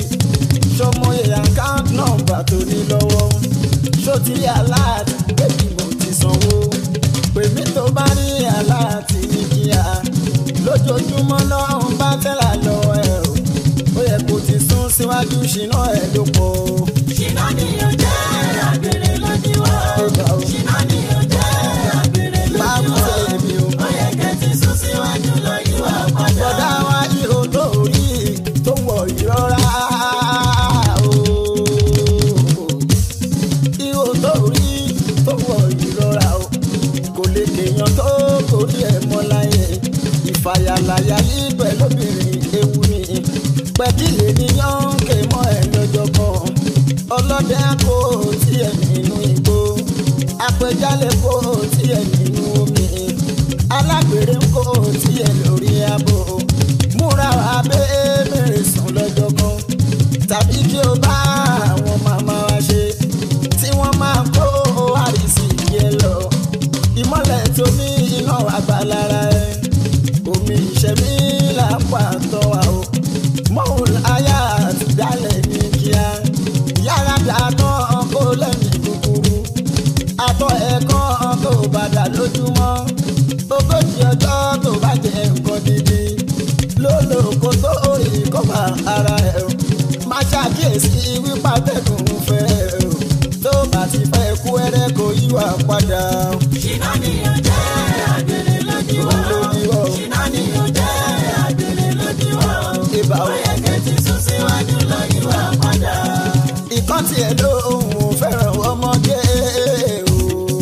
ṣọmọye account number tó ní lọ́wọ́ ṣó ti rí alert bébí mo ti sanwó pèmí tó bá rí alert ní kíá lójoojúmọ́ náà ń bá tẹ́lá lọ́wọ́ ẹ̀ o ó yẹ kó ti sún síwájú ṣìnà ẹ̀ ló pọ̀ o. ṣìnà ni ó jẹ́ àgbèrè lódiwọ́ Ẹgbà o. ṣìnà ni ó jẹ́ àgbèrè máa mú lódiwọ́ tẹ̀mí o. ó yẹ kẹ́ ti sún síwájú lọ yíwà padà. bọ́dá wa ihò tó rí tó wọ̀ ìrora o. ihò tó rí tó wọ̀ ìrora o. kò lè kéèyàn tó kórí ẹ̀ mọ́ láyé. ìfàyàlàyà líbẹ̀ lóbìnrin ewu ni. pẹ̀kìlì ni yọ̀ǹkè mọ́ ẹ̀ lọ́jọ́ kan. ọlọ́dẹ kò ṣẹ̀mí lápá tọ́ wa o mọ́hùn aya àti dálẹ̀ ní kíá yàrá dàtọ́ kó lẹ́mìí kúkúrú àtọ̀ ẹ̀kọ́ tó bàdà lójúmọ́ ogójì ọjọ́ tó bá jẹ nǹkan dídí lólo kó tó rí kọ́ba ara ẹ̀ o má ṣàkíyèsí wípé atẹ́gùn fẹ́ o tó bá ti fẹ́ kú ẹrẹ́ kò yíwà padà o. ṣìnà ni ó jẹ́ àgbèrè lódiwọ̀. Lódiwọ̀. ṣìnà ni ó jẹ́ àgbèrè lódiwọ̀. Ibà o. ó yẹ kẹ́ ti sún síwájú lọ yíwà padà. ìkan tiẹ̀ lóhùn fẹ́ràn ọmọge o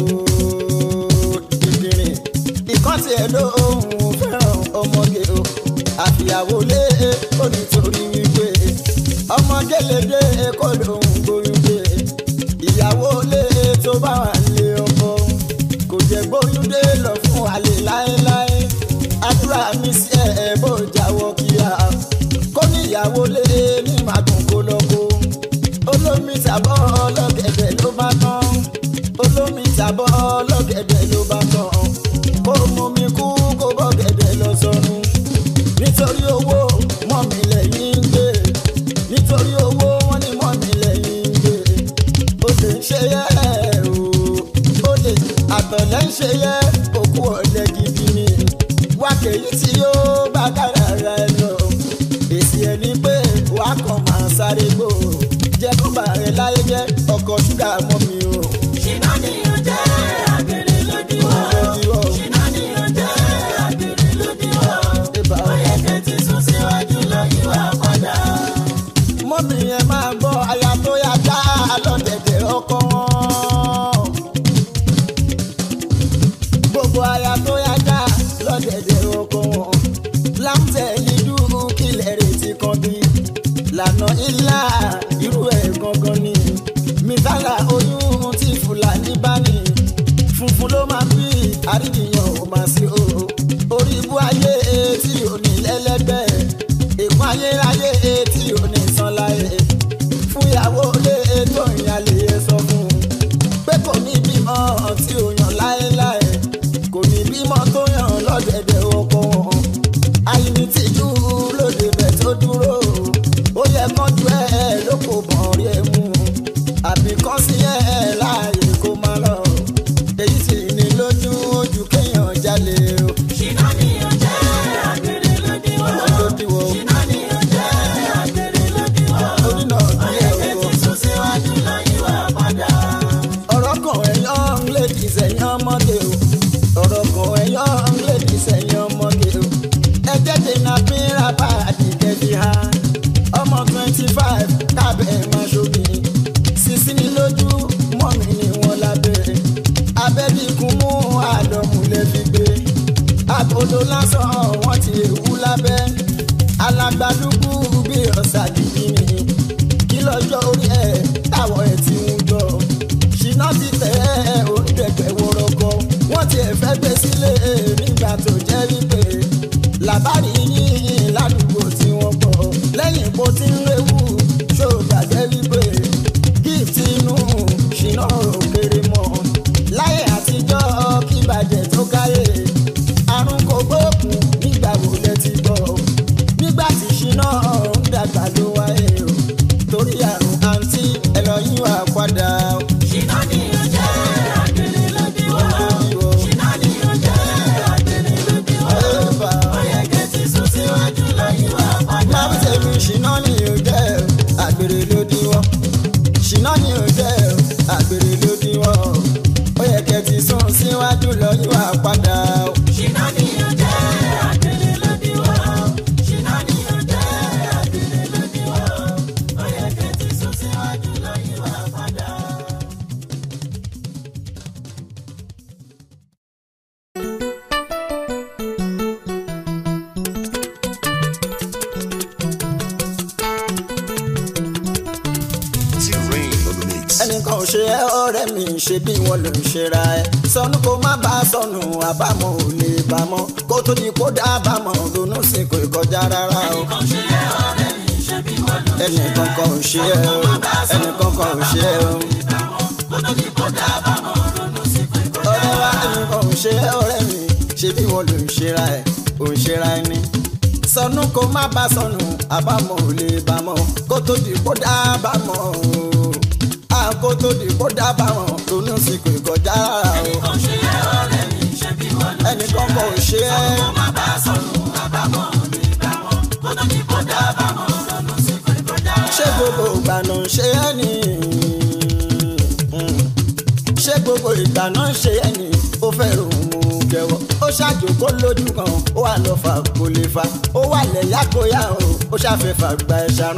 dìdìrìn ìkan tiẹ̀ lóhùn fẹ́ràn ọmọge o àfìyàwó lé ó nítorí wípé ọmọge lè dé kó lóhùn gbóyún dé ìyàwó lé tó bá wà lé ọkọ kò jẹ́ gbóyún dé lọ fún àlè láéláé àdúrà mi sí ẹ bó jáwọ́ kíá kó níyàwó lé ní màdùn kó lọ́kọ́ olómi tàbọ̀ ọlọ́gẹ̀dẹ̀ ló bá tán olómi tàbọ̀ ọlọ́gẹ̀dẹ̀ ló bá tán kó mú mi kú kó bọ́gẹ̀dẹ̀ lọ sọnù nítorí owó mọ́ mi lẹ́yìn ń gbé nítorí owó wọ́n ní mọ́ mi lẹ́yìn ń gbé ó lè ń ṣe yẹ o ó lè àtọ̀lẹ́ ń ṣe yẹ òkú ọ̀lẹ́ gidi ni wákèyí tí yóò bá kára ara ẹ lọ èsì ẹ ní pé wàá kàn máa sáré gbò jẹ́ kó bá rẹ láyé jẹ́ ọkọ̀ ṣúgà mọ́ mi o. ṣìnà ni ó jẹ́ àgbèrè lódiwọ̀. Lódiwọ̀. ṣìnà ni ó jẹ́ àgbèrè lódiwọ̀. Ibà o. ó yẹ kẹ́ ti sún síwájú lọ yíwà padà. mọ́mí yẹn máa gbọ́ aya tó yá dá lọ́dẹ̀dẹ̀ ọkọ wọn. gbogbo aya tó yá dá lọ́dẹ̀dẹ̀ ọkọ wọn. láǹtẹ̀lì dúró kílẹ̀ retí kan bí. lànà ilá irú ẹ̀ gangan ni. mìtálà oyún tí fúlàní bá ní. funfun ló máa bí àríyàn ò máa sí o. orí ibú ayé tí ò ní lẹ́lẹ́gbẹ́. èkó ayérayé tí ò ní san láyé. fún ìyàwó lé tó ìyàlè sọ fún un. pé kò ní bímọ tí ò yàn láéláé. kò ní bímọ tó yàn lọ́dẹ̀dẹ̀ ọkọ wọn. àyìnbí tìjú lóde bẹ̀ tó dúró. ó yẹ kánjú ẹ ló kò bọ̀ rí ẹ mú. àbí kán sí ẹ láàyè kó má lọ. èyí sì ní lójú ojú kéèyàn jalè o. ṣìnà ni ó jẹ́ àgbèrè lódiwọ̀. lódiwọ̀ o. ṣìnà ni ó jẹ́ àgbèrè lódiwọ̀. orí náà ó ní yẹ ẹ̀ kẹ́ o. ti sún síwájú lọ yíwà padà. ọ̀rọ̀ kan ẹ̀yán lédi sẹ́yìn ọmọdé o ọ̀rọ̀ kan ẹ̀yán lédi sẹ́yìn ọmọdé o ẹjẹ́ dènà pínra bá àdìgẹ́dì ha ọmọ twenty five kábẹ́ máa ṣomi sísí ní lójú mọ́mí ni wọ́n lábẹ́ abẹ́bíkún mú àdọ̀múlẹ̀ fi gbé àbòdó lásán wọ́n ti ewu lábẹ́ alágbádúgbù bí ọ̀sà dìbì ni kí lọ́jọ́ orí ẹ̀ táwọn ẹ̀ ti ń jọ ṣìnà ti tẹ̀ ẹ́ onídẹ̀gbẹ̀ wọ́rọ́kọ́ wọ́n ti ẹ̀ fẹ́ gbé sílé nígbà tó jẹ́ wípé làbárí yín ládùúgbò tí wọ́n pọ̀ lẹ́yìn bó ti ń léwu ṣó gbàgbé wípé gift inú ṣìnà òkèrè mọ́ láyé àtijọ́ kí bàjẹ́ tó káyé àrùn kò gbóògùn nígbà wo lẹ ti gbọ́ nígbà tí ṣìnà ń dàgbà ló wáyé o torí àrùn àǹtí ẹ lọ yín wá padà o. ṣìnà ni ó jẹ́ àgbèrè lódiwọ̀. Lódiwọ̀. ṣìnà ni ó jẹ́ àgbèrè lódiwọ̀. Ẹ̀bà. ó yẹ kẹ́ ti sún síwájú lọ yíwà padà. máa ń tẹ̀lé ṣìnà ni ò jẹ́ àgbèrè lódiwọ̀ ṣìnà ni ò jẹ́ àgbèrè lódiwọ̀ ó yẹ kẹ́ ti sún síwájú lọ yín wá padà o. ṣìnà ni ó jẹ́ àgbèrè lódiwọ̀. ṣìnà ni ó jẹ́ àgbèrè lódiwọ̀. ó yẹ kẹ́ ti sún síwájú lọ yíwà padà. T-Rain on the mix. ẹnìkan ò ṣe ẹ́ ọ̀rẹ́ mi ṣe bí wọ́n ló ń ṣera ẹ̀ sọnù kó má bá a sọnù àbámọ̀ ò lè bámọ̀ kó tó di kó dá àbámọ̀ ronú sí kò kọjá rárá o. kò ṣe é ọ̀rẹ́ mi ṣe bí wọ́n lọ. ẹnìkan kan ò ṣe ẹ́ o ẹnìkan kan ò ṣe ẹ́ o. kó tó di kó dábàámọ̀ ronú sí pé kó ọ̀rẹ́ wa ẹnìkan ò ṣe ẹ́ ọ̀rẹ́ mi ṣe bí wọ́n ló ń ṣera ẹ̀ ò ń ṣera ẹni sọnù kó má bá sọnù àbámọ̀ ò lè bá mọ́ kó tó di kó dábàámọ̀ o à kó tó di kó dábàámọ̀ ronú sí kò kọjá rárá o Kò ṣe é ọ̀rẹ́ mi ṣe bí wọ́n lọ ẹnìkan kò ṣe é má bá sọnù àbámọ̀ ní ìbámọ̀ kó tó ní kó dábàámọ̀ lọ́nà sí kò ní kọjá. ṣé gbogbo ìgbà náà ń ṣe é ní ṣé gbogbo ìgbà náà ń ṣe é ní ó fẹ́ ròhun mú jẹ́wọ́ ó ṣàjòkó lójú kan ó wà lọ fà kó lè fa ó wà lẹ́yà kó yá o ó ṣàfẹ́ fàgbà ẹ̀ ṣàrán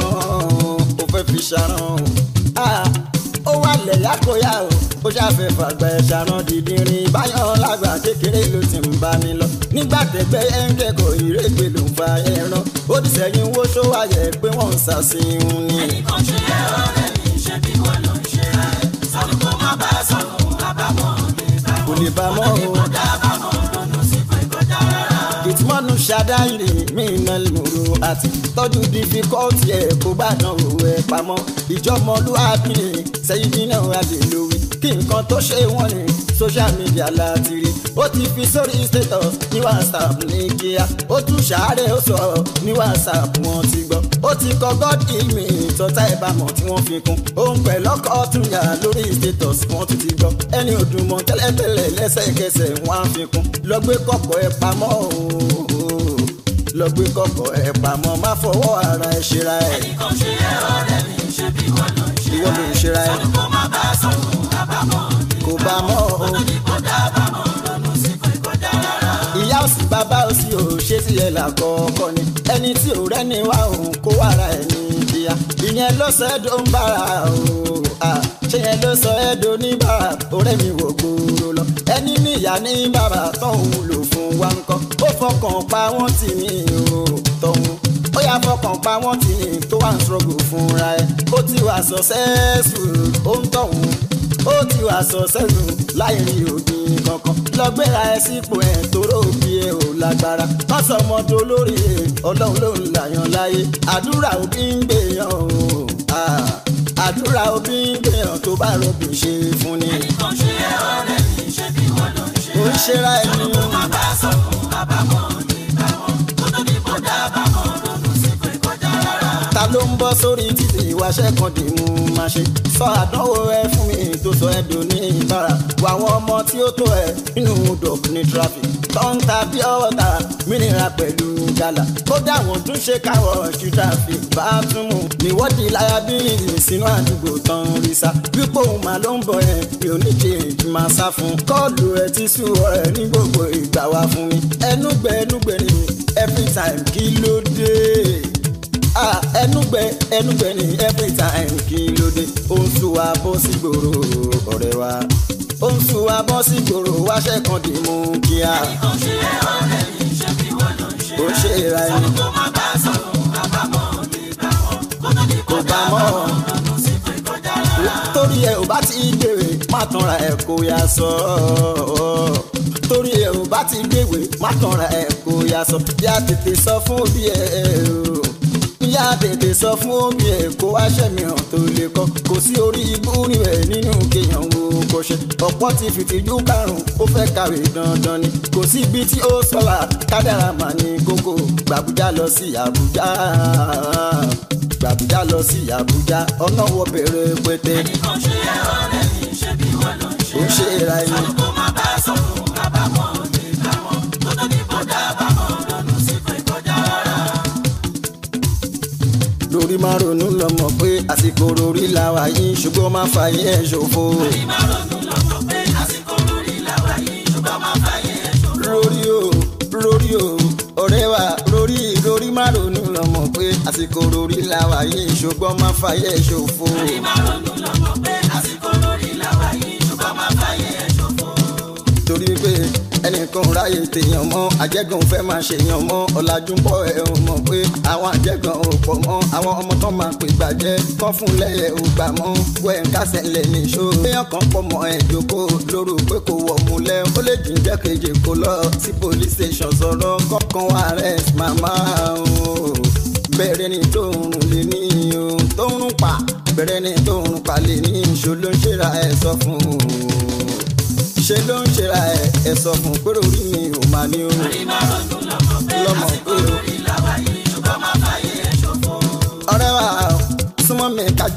ó fẹ́ fi ṣàrán Ah, ó wà lẹ́yà kó yá o ó ṣàfẹ́ fàgbà ẹ̀ ṣàrán dídìrín báyọ̀ lágbà kékeré ló ti ń bá mi lọ nígbà tẹ́gbẹ́ ẹ̀ ń kẹ́kọ̀ọ́ ìrègbè ló ń fa ẹran ó ti sẹ́yìn wó ṣó wáyẹ̀ pé wọ́n ń ṣàṣìhun ni. Kò ṣe é ọ̀rẹ́ mi ṣe bí wọ́n lọ ṣe rẹ̀ sọnù kó má bá sọnù àbámọ̀ ní ìbámọ̀ kò lè bá mọ́ o. dábàámọ̀ lọ́nà sí kò ní kọjá rárá. ìtumọ̀nù ṣàdáyìrì mí iná lòrò àti tọ́jú dífíkọ́ọ̀tì ẹ̀ kó bá dán òwe pamọ́ ìjọmọlúwàbí ni sẹ́yìn dínà adèlówí kí nǹkan tó ṣe wọ́n ní social media láti rí ó ti fi sórí status ní whatsapp ní kíá ó tún ṣàárẹ̀ ó sọ ní whatsapp wọn ti gbọ́ ó ti kọ god heal me tọ́tà ìbámọ̀ tí wọ́n fi kún òun pẹ̀lú ọkọ̀ tún yà lórí status wọn tún ti gbọ́ ẹni òdùnmọ̀ tẹ́lẹ̀tẹ́lẹ̀ lẹ́sẹ̀kẹsẹ̀ wọn á fi kún lọ gbé kọ̀kọ̀ ẹ pamọ́ ooo lọ gbé kọ̀kọ̀ ẹ pamọ́ má fọwọ́ ara ẹ ṣera ẹ Kò ṣe é ọ̀rẹ́ mi ṣe bí wọ́n lọ ṣe ìwọ ló ń ṣera ẹ kó má bá sọnù àbámọ̀ ní kò bá mọ́ o. kó dábàámọ̀ lọ́nà sí kò ní kọjá rárá. ìyá òsì bàbá òsì ò ṣe sí ẹ làkọ́kọ́ ni ẹni tí ò rẹ́ni wá òun kó wàrà ẹ̀ ní kíá ìyẹn ló sọ ẹ́ dó ń bára o à, ṣé yẹn ló sọ ẹ́ dó ní bàrà ọ̀rẹ́ mi wò gbòòrò lọ ẹni níyà ní bàbá tóun lò fún wa ń kọ́ ó fọkàn pa wọ́n tì mí o tóun ó yà fọkàn pa wọ́n tì mí tó wà ń struggle fúnra ẹ̀ ó ti wà successful ó ń tọ̀hún ó ti wà successful láì rí òbí kankan lọ gbéra ẹ sípò ẹ tóró òbí ẹ ò lágbára wọn sọ ọmọdé olórí ẹ ọlọ́run ló ń làyàn láyé àdúrà òbí ń gbèyàn o Ah, àdúrà òbí ń gbèyàn tó bá rọbì ṣe fún ni Kò ṣe é ọ̀rẹ́ mi ṣe bí wọ́n lọ ṣe ó ń ṣera ẹni má bá sọnù àbámọ̀ ní ìbámọ̀ kó tó ní kó dábàámọ̀ lọ́nà sí kò ní kọjá rárá. ta ló ń bọ́ sórí títì ìwáṣẹ́ kan dì mú máa ṣe sọ àdánwò ẹ fún mi tó sọ ẹ dò ní ìbára wà àwọn ọmọ tí ó tó ẹ nínú dọ̀k ní traffic tó ń ta bí ọwọ́ ta mìíràn pẹ̀lú gàlà kódà wọ́n tún ṣe káwọ̀ ṣú traffic bá tún mú níwọ́dì liability sínú àdúgbò tán rí sá wípé òun máa ló ń bọ̀ ẹ̀ mi ò ní change máa sá fún kọ́ọ̀lù ẹ ti sú ọ̀rẹ́ ní gbogbo ìgbà wá fún mi ẹnugbẹ ẹnugbẹ ni every time kí ló dé ah ẹnugbẹ ẹnugbẹ ni every time kí ló dé ó ń sún wa bọ́ sí gbòòrò ọ̀rẹ́ wa ó ń sún wa bọ́ sí gbòòrò wáṣẹ́ kan dì mú kíá Kò ṣe é ọ̀rẹ́ mi ṣe bí wọ́n lọ ṣe ó ṣe ra ẹni kó má bá sọnù àbámọ̀ ní ìbámọ̀ kó tó ní kò kó bá mọ́ ọ. lọ́nà sí kò ní kọjá rárá. torí ẹ ò bá ti gbèrè má tanra ẹ kó yá sọ torí ẹ ò bá ti gbèwè má tanra ẹ kó yá sọ yá tètè sọ fún òbí ẹ o yá tètè sọ fún òbí ẹ kó wá ṣẹ̀mìíràn tó lè kọ́ kò sí orí ibú níbẹ̀ nínú kéèyàn wo kò ṣe ọ̀pọ̀ ti fìtìjú karùn-ún ó fẹ́ kàwé dandan ni kò sí ibi tí ó sọ̀la kádàrà mà ní kókó gbàbújá lọ sí àbújá gbàbújá lọ sí àbújá ọ̀nà wọ bẹ̀rẹ̀ pété Kò ṣe é ọ̀rẹ́ mi ṣe bí wọ́n lọ ṣe ó ń ṣe ra ẹni. kó má bá sọnù àbámọ̀ ní ìbámọ̀ kó tó ní kó dábàámọ̀ lọ́nà sí kò ní kọjá rárá. lórí máa ronú lọmọ pé àsìkò rorí làwà yìí ṣùgbọ́n máa fàyè ẹ̀ ṣòfò. Má ronú lọ́jọ́ pé àsìkò lórí làwà yìí ṣùgbọ́n má fàyè ẹ̀ ṣòfò. lórí o lórí o ọ̀rẹ́ wa lórí lórí máa ronú lọmọ pé àsìkò rorí làwà yìí ṣùgbọ́n máa fàyè ẹ̀ ṣòfò. Má ronú lọ́jọ́ pé àsìkò lórí làwà yìí ṣùgbọ́n má fàyè ẹ̀ ṣòfò. torí pé ẹnìkan ráyè tèèyàn mọ́ àjẹgàn fẹ́ máa ṣèyàn mọ́ ọ̀làjú ń bọ̀ ẹ̀ ò mọ̀ pé àwọn àjẹgàn ò pọ̀ mọ́ àwọn ọmọ tán máa pè gbàjẹ́ kọ́ fún lẹ́yẹ̀ ò gbà mọ́ wẹ́ ń kásẹ̀ lẹ̀ nìṣó. èèyàn kan pọ̀ mọ́ ẹ̀ jókòó lóru pé kò wọ̀ múlẹ̀ ó lè jíjẹ́ kejì kó lọ sí police station sọ̀rọ̀ kọ́kàn wá arrest màmá o bẹ̀rẹ̀ ni tó ń rùn lé ní o tó ń rùn pa bẹ̀rẹ̀ ni tó ń rùn pa lè ní ìṣó ló ń ṣera ẹ̀ sọ fún un ṣe ló ń ṣera ẹ̀ ẹ̀ sọ fún un pé orí mi ò máa ní o Má ronú lọ́jọ́ pé lọ́mọ àsìkò pé o lórí làwà yìí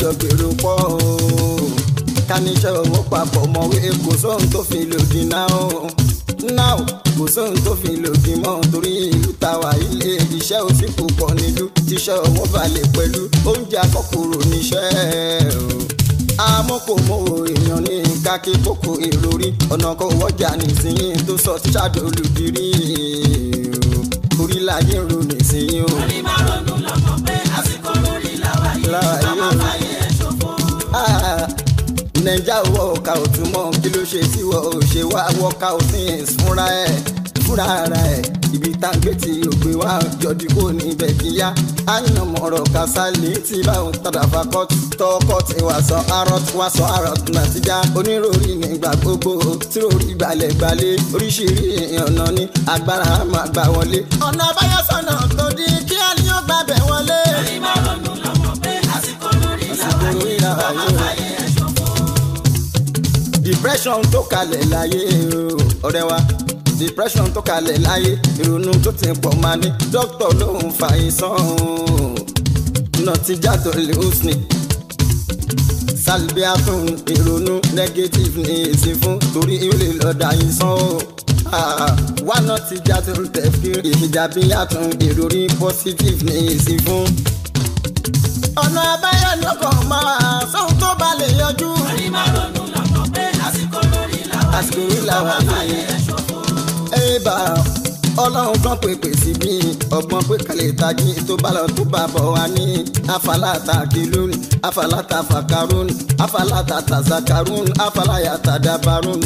kájọ gbèrò pọ̀ o káníṣẹ́ owó papọ̀ mọ̀wé kò sóhun tó fi lòdì náà o náà kò sóhun tó fi lòdì mọ́ torí ìlú tàwa ilé iṣẹ́ òsì púpọ̀ nílùú tíṣẹ́ owó balẹ̀ pẹ̀lú oúnjẹ akọ́kùrò níṣẹ́ o amókòmówó èèyàn ní kákí kókó ìròrí ọ̀nà kan wọ́jà nísìnyí tó sọ tíṣà dolùdírí orí láyé ń ro nísìnyí o. orí máa ronú lọ́mọ pé àsìkò lórí làwa yìí Láwa ká má yìí. fàyè ẹ̀ ṣòfò. Ah, nàìjà wọ ọ̀ka òtún mọ́ kí ló ṣe tí wọ́n ò ṣe wá wọ́ka òfin fúnra ẹ̀ fúnra ara ẹ̀ ibi táǹgbé tí ògbé wá jọdí kò ní ibẹ̀ kíyá àyàn mọ̀rọ̀ kásálì tí báwọn tàdà fakọ́tù tọkọ tí wàá sọ arọ́t wàá sọ arọ́t nàtijá onírúurú nígbà gbogbo tí ròrí gbalẹ̀ gbalẹ̀ oríṣiríṣi ọ̀nà ní agbára máa gbà wọlé. ọ̀nà àbáyọ sọ̀nà tó di kí á ní ó gbàbẹ̀ wọlé. orí máa ronú lọ́mọ pé àsìkò lórí làwa lórí yìí làwa ká má yìí. fàyè ẹ̀ ṣòfò. depression tó kalẹ̀ láyé o, ọ̀rẹ́ wa depression tó kalẹ̀ láyé ìrònú tó ti pọ̀ máa ní dókítà ló ń fa ìsàn nọtíjà tó lè húsni salbiatun ìrònú negative ní èsì fún torí ó lè lọ́ọ́ ìsàn o Ah, wá nọtíjà tó tẹ̀ fi ìjàbíyàtun ìròrí positive ní èsì fún. ọ̀nà àbáyọ ni ọkọ̀ máa sóhun tó bá lè yọjú. orí máa ronú lọ́mọ pé àsìkò lórí làwa àsìkò yìí yìí ká má làwọn fàyè àyè ẹ̀ ṣòfò. ẹ̀bà ọlọ́run kan pèpè sí bí ọgbọ́n pé kàlẹ́ tají tó bá lọ tó bá bọ̀ wá ní afalata kìlún afalata fakarun afalata tazakarun afalata dabarun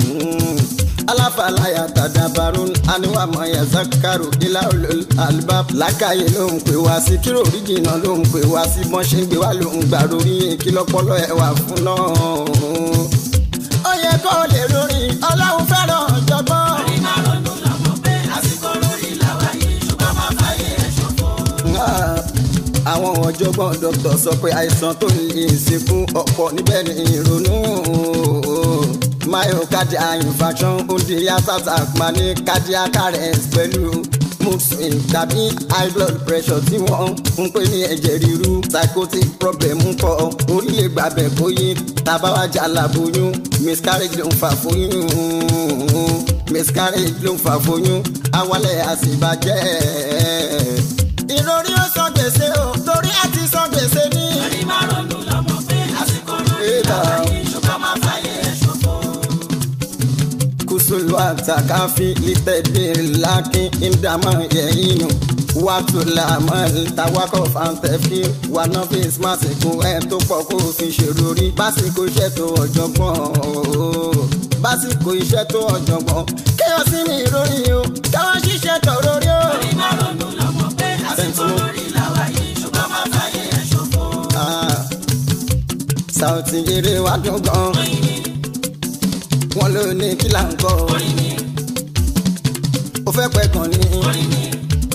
alafalaya tadabarun aniwamọ yazakaru ilaolol albab làkàyè ló ń pè wá sí kírò oríjìnà ló ń pè wá sí bọ́n ṣe ń gbé wá ló ń gbà lórí kí lọ́pọ̀lọ́ ẹ̀ wà fún náà ó yẹ kó lè lórí ọlọ́run fẹ́ràn ọ̀jọ̀gbọ́n. orí máa ronú lọ́mọ pé àsìkò lórí làwa yìí ṣùgbọ́n má fàyè ẹ̀ ṣòfò. Ah, àwọn ọ̀jọ̀gbọ́n dókítà sọ pé àìsàn tó lè ṣekú ọ̀pọ̀ níbẹ̀ ní ìrònú myocardial infarction ondiri attack máa ní cardiac arrest pẹ̀lú mood swing tàbí high blood pressure tí wọ́n ń pè ní ẹ̀jẹ̀ ríru psychotic problem ń kọ́ orí lè gbàbẹ̀ kó yí tàbáwájà làbóyún miscarriage ló ń fà fóyún miscarriage ló ń fà fóyún awalẹ̀ àṣìbàjẹ́ ìròrí ó san gbèsè o torí a ti san gbèsè ní. orí máa ronú lọ́mọ pé àsìkò lórí làwa yìí ṣùgbọ́n má fàyè ẹ̀ ṣòfò. kusulu atakafi litẹ̀bìrì lákin ìdààmú yẹ̀yìnù wàtúlàmọ́ tawakọ̀ fàǹtẹ̀fì wànàfíìs màsìkò ẹ̀ tó pọ̀ kó o fi ṣèrò rí básìkò iṣẹ́ tó ọ̀jọ̀gbọ́n básìkò iṣẹ́ tó ọ̀jọ̀gbọ́n kéèyàn sí mi ìròyìn o káwọn ṣiṣẹ́ tọ̀rọ̀ rí o. orí máa ronú lọ́mọ pé àsìkò lórí làwa yìí ṣùgbọ́n má fàyè ẹ̀ ṣòfò. Ah, Sauti eré wa dùn gan orin ni wọn ló ní kí là ń kọ́ orin ni ó fẹ́ pẹ́ gan ni orin ni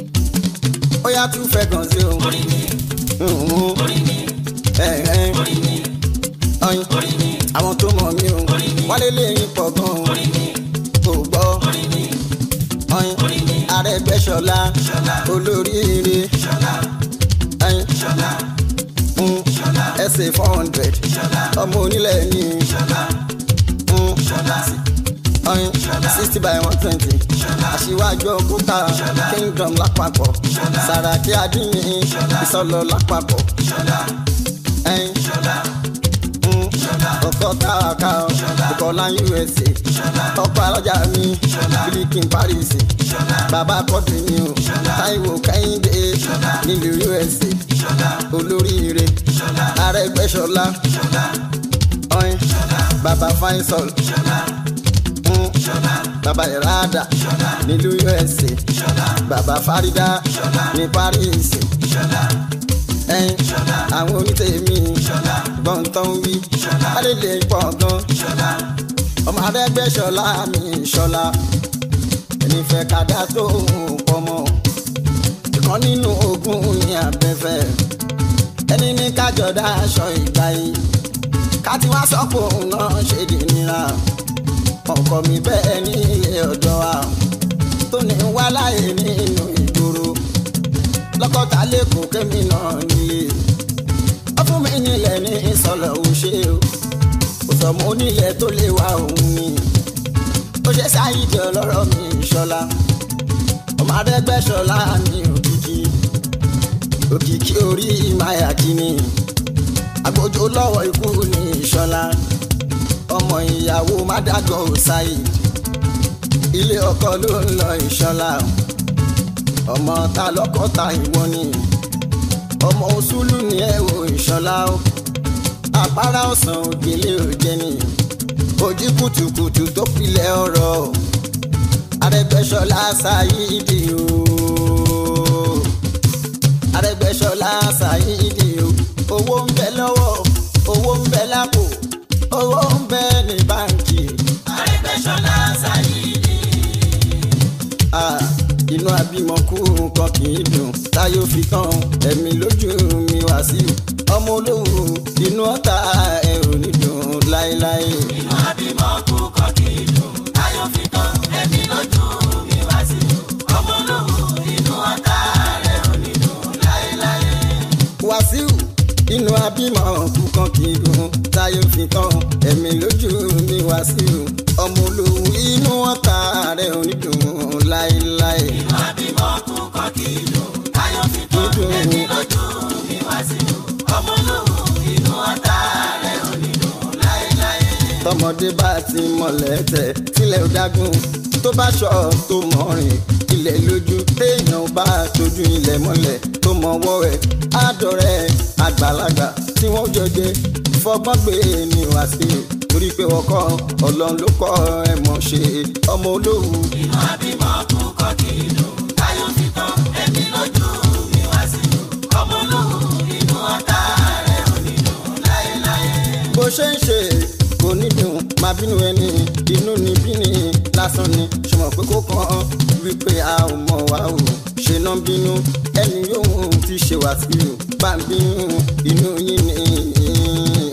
ó yá tún fẹ́ gan sí o. orin ni Mhm. orin ni Ẹ̀hẹ́n. orin ni Ọyin. orin ni àwọn tó mọ̀ mí o wálé lẹ́yìn pọ̀ gan orin ni kò gbọ́ orin ni ọyin orin ni Arẹ́gbẹ́ṣọlá ṣọlá olóríire ṣọlá ọyin ṣọlá mm, ṣọlá ẹsẹ̀ four hundred ṣọlá ọmọ onílẹ̀ ní ṣọlá mm, ṣọlá ọyin sixty by one twenty aṣíwájú òkúta kingdom lápapọ̀ Sàràkí adínyìn ìsọlọ lápapọ̀ ṣọlá ẹyin ṣọlá mm, ọkọ táwàká ọkọlá usa ọkọ alájà mi bílíkìn paris bàbá kọ́dù mi o táíwò kẹ́hìndé nílùú usa olóríire arẹ́gbẹ́ṣọlá ọyìn bàbá faisal mm, bàbá ìràdà nílùú usa bàbá farida ní paris ẹyin àwọn onítẹ̀mí gbọ̀ntàn wí alẹ́lẹ̀ pọ̀ gan ọmọ Arẹ́gbẹ́ṣọlá mi ṣọlá ẹni fẹ́ kàdá tó ń pọ̀ mọ́ ìkan nínú ogun ní abẹ́fẹ́ ẹni ní kájọdá aṣọ ìgbà yìí káti wá sọ́kò náà ṣe dì nira ọkọ mi bẹ́ẹ̀ ní ilé ọ̀dọ́ wa tó ní wá láyé nínú ìgboro lọ́kọ̀tà lẹ́kọ̀ọ́ kémi náà nílé ó fún mi nílẹ̀ ní ìsọ̀lọ̀ ò ṣe o kò sọmọ onílẹ̀ tó lè wá òun ni ó ṣe sáyidì ọlọ́rọ̀ mi ìṣọ̀lá ọmọ adẹ́gbẹ́sọ̀lá mi òkìkí òkìkí orí ìmáyà kìíní agbójó lọ́wọ́ ikú ní ìṣọ̀lá ọmọ ìyàwó mádàgọ́ ṣáìd ilé ọkọ ló ń lọ ìṣọ̀lá ọmọ ta lọ́kọ́ ta ìwọ ni ọmọ òṣùlù ní ẹ̀wò ìṣọ̀lá o àpárá ọ̀sán ògbélé òjẹ́ ni ojú kùtùkùtù tó pilẹ̀ ọ̀rọ̀ Arẹ́gbẹ́ṣọlá ṣáyídì o Arẹ́gbẹ́ṣọlá ṣáyídì o owó ń bẹ lọ́wọ́ owó ń bẹ lápò owó ń bẹ ní báǹkì. Arẹ́gbẹ́ṣọlá Sáyídì. Ah, inú abímọ kú nǹkan kì í dùn táyọ̀ fi tán ẹ̀mí lójú mi wá sí ọmọ olówó inú ọ̀tá ẹ̀ ò ní dùn láéláé. Inú àbímọ kú kọ́ kì í dùn. Táyọ̀ fi tán ẹ̀mí lójú mi wá sí. Ọmọ olówó inú ọ̀tá rẹ̀ ò ní dùn láéláé. wàsíù inú abímọ kú kan kì í dùn táyọ̀ fi tán ẹ̀mí lójú mi wàsíù ọmọ olówó inú ọ̀tá rẹ̀ ò ní dùn láéláé. Inú àbímọ kú kọ́ kì í dùn. Táyọ̀ fi tán ẹ̀mí lójú mi wá sí. Ọmọ olówó inú ọ̀tá rẹ̀ ò ní dùn láéláé. tọmọdé bá ti mọlẹ̀ tẹ̀ tílẹ̀ ò dágún tó bá ṣọ tó mọ̀rìn ilẹ̀ lójú téèyàn bá tójú ilẹ̀ mọ́lẹ̀ tó mọ̀wọ́ ẹ̀ àdọ̀rẹ́ àgbàlagbà tí wọ́n jọjẹ fọgbọ́n gbé ní wàsíù torí pé wọ́n kọ́ ọlọ́run ló kọ́ ẹ̀ mọ̀ ṣe ọmọ olówó Inú àbímọ kú kọ́ kì í dùn. Táyọ̀ fi tán ẹ̀mí lójú mi wá sí. Ọmọ olówó inú ọ̀tá rẹ̀ ò ní dùn láéláé. bó ṣe ń ṣe kò ní dùn máa bínú ẹni inú ni bíní lásán ni ṣùgbọ́n pé kó kàn án wípé a ò mọ̀ wá o ṣe náà bínú ẹni yóò ti ṣe wá sí o bá ń bínú inú yín ni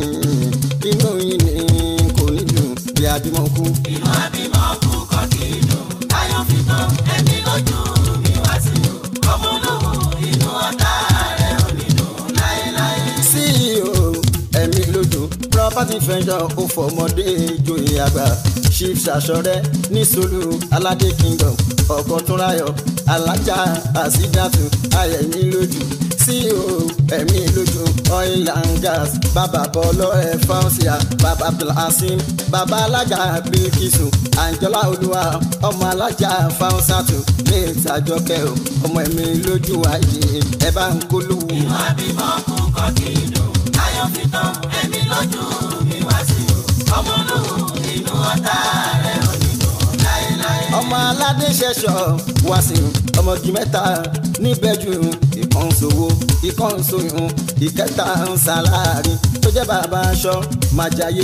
inú yín ni kò ní dùn bí abímọ kú. Inú àbímọ kú kọ́ kì í dùn. Táyọ̀ fi tán ẹ̀mí lójú mi wá sí. Ọmọ olówó inú ọ̀tá rẹ̀ ò ní dùn láéláé. ceo ẹ̀mí lójú property venture ó fọmọdé joyè àgbà chief ṣàṣọrẹ ní solu aládé kingdom ọkọ túnráyọ alájà àsídàtú ayẹmí lójú ceo ẹ̀mí lójú oil and gas bàbá bọlọ ẹ fausia bàbá abdulhasim bàbá alága bilkisu anjola olúwa ọmọ alájà fausatu ní ìtajọkẹ o ọmọ ẹ̀mí lójú ayé ẹ bá ń kólówó. Inú àbímọ kú kọ́ kì í dùn. Táyọ̀ fi tán ẹ̀mí lójú mi wá sí. Ọmọ olówó inú ọ̀tá rẹ̀ ò ní dùn láéláé. ọmọ aládé ṣẹṣọ wàsíù ọmọge mẹ́ta níbẹ̀jú ìkan ṣòwò ìkan ṣòyún ìkẹta ń ṣàlárí tó jẹ́ bàbá aṣọ májàyé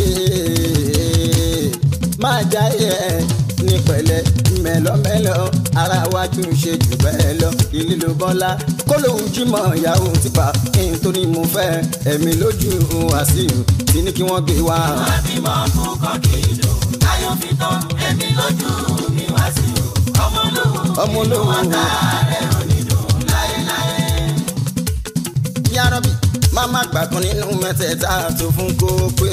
májàyé ní pẹ̀lẹ́ mẹ́lọ́mẹ́lọ́ ara wájú ṣe jù bẹ́ẹ̀ lọ ilé ló bọ́lá kó lóun jímọ̀ ìyàwó tipa kí n tó ní mo fẹ́ ẹ̀mí lójú wàsíù tí ní kí wọ́n gbé wá. àbímọ kú kọ́ kì í dùn. Táyọ̀ fi tán ẹ̀mí lójú mi wá sí. Ọmọ olówó ọmọ olówó rẹ̀ ò ní dùn láéláé. yárọ́bì máa má gbà kan nínú mẹ́tẹ̀ẹ̀ta tó fún kó pé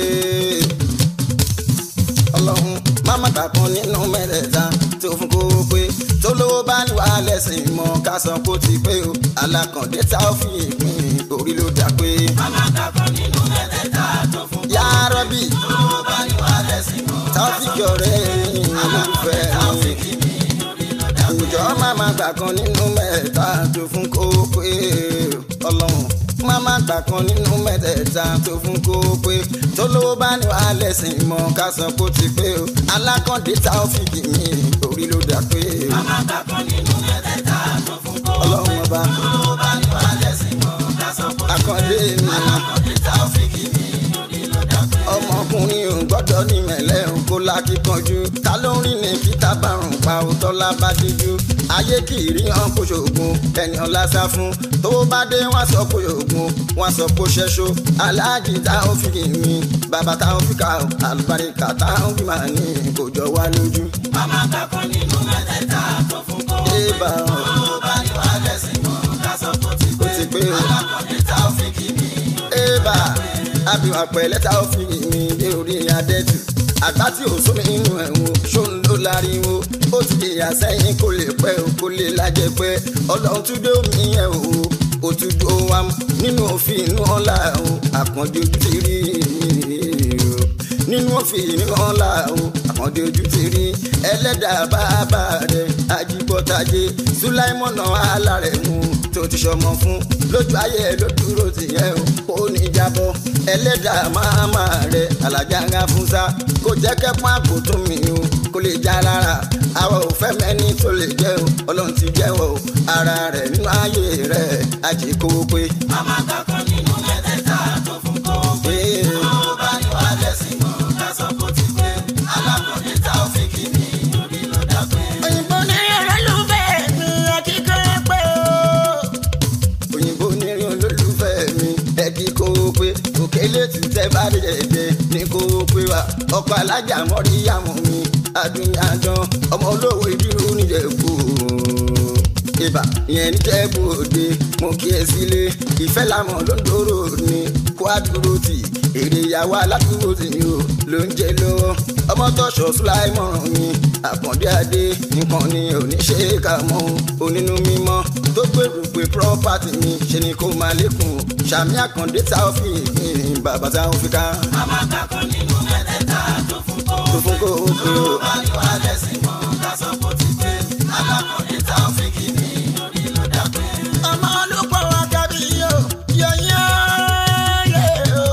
ọlọ́run máa má gbà kan nínú mẹ́tẹ̀ẹ̀ta tó fún kó pé tó lówó bá ní wàá lẹ́sìn mọ́ ká sọ kó ti pé o alákàndé tá a fi ìpín orí ló dá pé Màmá kàkọ́ nínú mẹ́tẹ̀ẹ̀ta tó fún yárọ́bì Olówó bá ní wà lẹ́sìn mọ́. tá a fi jọrẹ́ olùfẹ́ mi ǹjọ́ máa má gbà kan nínú mẹ́ta tó fún kó pé ọlọ́run máa má gbà kan nínú mẹ́tẹ̀ẹ̀ta tó fún kó pé tó lówó bá ní wàá lẹ́sìn mọ́ ká sọ kó ti pé o alákàndé tá a fi kì mí orí ló dá pé Màmá kàkọ́ nínú mẹ́tẹ̀ẹ̀ta tó fún kó. ọlọ́run ọba Olówó bá ní wà lẹ́sìn mọ́. Ká sọ pé akàndé mi alákọ̀ọ́dé tá ò fi kí mi lórí ló dàgbé. ọmọkùnrin ò gbọ́dọ̀ ní mẹ́lẹ́ ò kó lákìkanjú ta ló ń rìn ní kíta bárùn pa òótọ́ lábá díjú ayé kì í rí hàn kó ṣoògùn ẹni ọ̀la sá fún tó bá dé wọ́n sọ kó ṣoògùn wọ́n sọ kó ṣẹ́ṣó aláàjì tá ò fi kì mí bàbá tá ò fi kà ó àlùbáríkà tá ò fi máa ní kò jọ wá lójú. Màmá kàkọ́ nínú mẹ́tẹ̀ẹ̀ta tó fún kó. ébà Olówó bá ní wà lẹ́sìn mọ́. Ká sọ pé ó ti ó ti pé o alákọ̀ọ́dé tá ò fi kí mi lórí ébà àbíwá pẹ̀lẹ́ tá ó fi mi dé orí adẹ́tù àgbà tí ò sómi inú ẹ̀wọ̀n ṣó ń lò láriwo ó ti yà sẹ́yìn kó lè pẹ́ o kó lè lájẹ pẹ́ ọlọ́run tún dé omi yẹn o òtútù wa nínú òfin inú ọ̀la o àkànjọ ojú ti rí o nínú òfin inú ọ̀la o àkànjọ ojú ti rí ẹlẹ́dàá bàbá rẹ̀ ajíbọ́tàjé sùláìmọ̀nà alárẹ̀ mú tó ti ṣọmọ fún lójú ayé ló dúró tìyẹn o ó ní jábọ́ ẹlẹ́dàá máma rẹ̀ alájà ń ga fún sá kò jẹ́ kẹ́pọ́n àpò tó mi o kò lè já rárá àwa ò fẹ́ mẹ́ni tó lè jẹ́ o ọlọ́run ti jẹ́wọ́ o ara rẹ̀ nínú ayé rẹ̀ àjẹkówó pé. Màmá kankan nínú mẹ́tẹ̀ẹ̀ta tó fún kó pé. Tó bá ní wà lẹ́sìn mọ́, ká sọ kó ti pé. Alákọ̀ọ́lẹ̀ tá ò fi kí ni orí ló dá pé. òyìnbó ní olólùfẹ́ mi akíkọ́ pé o. òyìnbó nírin olólùfẹ́ mi ẹ̀kí kó o pé òkèlè tí tẹ́ bá dẹ̀dẹ̀ ní kó o pé wa ọkọ̀ alájà mọ́rí yàmù mi adúnyàdán ọmọ olówó ìdírú níjẹ̀bú ibà ìyẹn níjẹ̀bú òde mo kí ẹ sílé ìfẹ́ làmọ̀ ló ń dòrò ní kó a dúró tì èrè ìyàwó aládùúgbò tì ní o ló ń jẹ lọ́wọ́ ọmọ tọ́ṣọ sùláìmọ̀ràn mi àkàndé adé nǹkan ni oníṣe kà mọ́ onínú mímọ́ tó gbèrú pé property mi ṣe ni kó máa lékun sàmì àkàndé tá ò fi ìpín bàbá tá ò fi ká Màmá kankan nínú mẹ́tẹ̀ẹ̀ta tó fún kó tó fún kó o pé o. Tó bá ní wà lẹ́sìn mọ́, ká sọ kó ti pé. Alákọ̀ọ́lẹ̀ tá ò fi kí ni orí ló dá pé. ọmọ olùkọ́ àgàbí yóò yọyán yé o.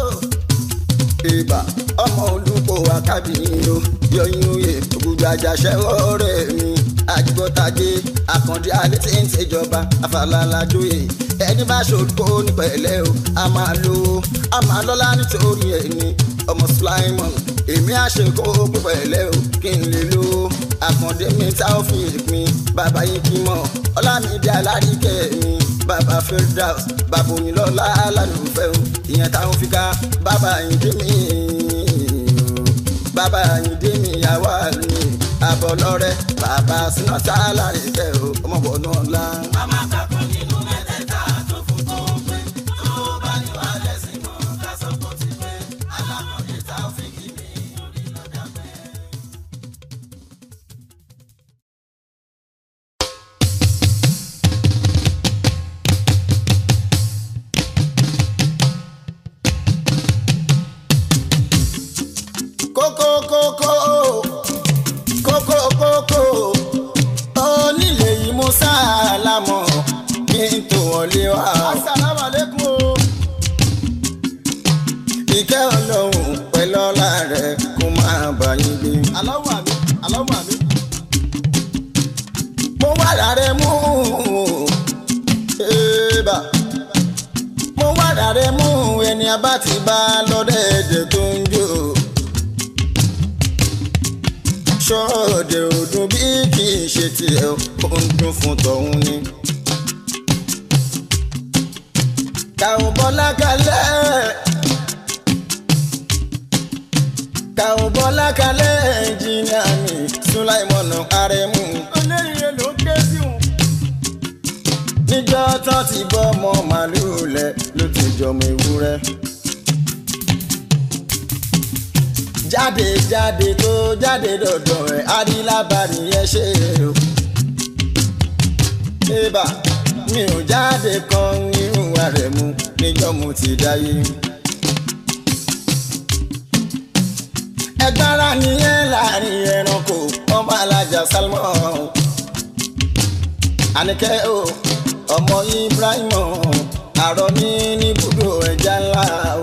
ìbà ọmọ olùkọ́ akábìyìn o yọyún oyè ògùdù àjàṣẹ́wọ́ rẹ̀ mi àjùbọ́tàjé àkàndé alẹ́ tí ń ṣèjọba àfàlàlàjòyè ẹni bá ṣòkó ní pẹ̀lẹ́ o a máa lówó a máa lọ́lá nítorí ẹni ọmọ sulaimon èmi àṣekó pẹ̀lẹ́ o kí n lè lówó àkàndé mi tá ò fi ìpín bàbá yín kí mọ̀ ọlámídé alárìíkẹ́ mi bàbá firdaus bàbá òyìnlọ́lá alálùfẹ́ o ìyẹn táwọn fi ká bàbá yín dé mi bàbá yín dé mi yàwá mi àbọ̀lọ́rẹ́ bàbá sinọ́tà alárìíkẹ́ o ọmọbọ̀ náà lá. Màmá kankan nínú mẹ́tẹ̀ẹ̀ta tó fún kó pé. Tó bá ní wà lẹ́sìn mọ́, ká sọ kó ti pé. Alákọ̀ọ́lẹ̀ tá ò fi kí ni orí ló dá pé. kókó kókó kókó kókó onílé yìí mo sálámọ̀ kí n tó wọlé wá. asalaamu aleykum o. ìkẹ́ ọlọ́run pẹ̀lú ọlá rẹ̀ kó máa bá yín gbé. aláwọ̀ àmì aláwọ̀ àmì. mo wà lára mú ẹ̀ẹ́bà mo wà lára mú ẹni abá ti bá lọ́dẹ̀ẹ̀dẹ̀ tó ń jó. ṣọ́ọ̀dẹ̀ ọdún bí kì í ṣe tiẹ̀ ó ń dún fún tọ̀hún ni. kàwọn bọ́lá kalẹ̀ kàwọn bọ́lá kalẹ̀ ẹnjìnìà mi sùláìmọ̀nà àrẹ̀mú. olóríire ló ké sí wọn. níjọ́ tán ti bọ́ ọmọ màlúù lẹ̀ ló ti jọmọ ewúrẹ́. jáde jáde tó jáde dọ̀dọ̀ ẹ̀ adílábàrí yẹn ṣe o. ébà mi ò jáde kan nínú rẹ̀ mu níjọ́ mo ti dáyé. ẹgbára nìyẹn láàrin ẹranko ọmọ alájà salmon àníkẹ́ o ọmọ ibrahim àrọ ní níbùdó ẹja ńlá o.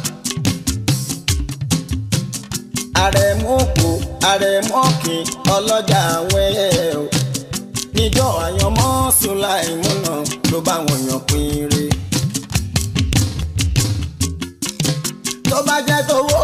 àrẹ̀mọ́kò àrẹ̀mọ́kì ọlọ́jà àwọn ẹyẹ o. níjọ́ àyànmọ́ sùláìmùnà ló bá wọn yàn pín re. tó bá jẹ́ tówó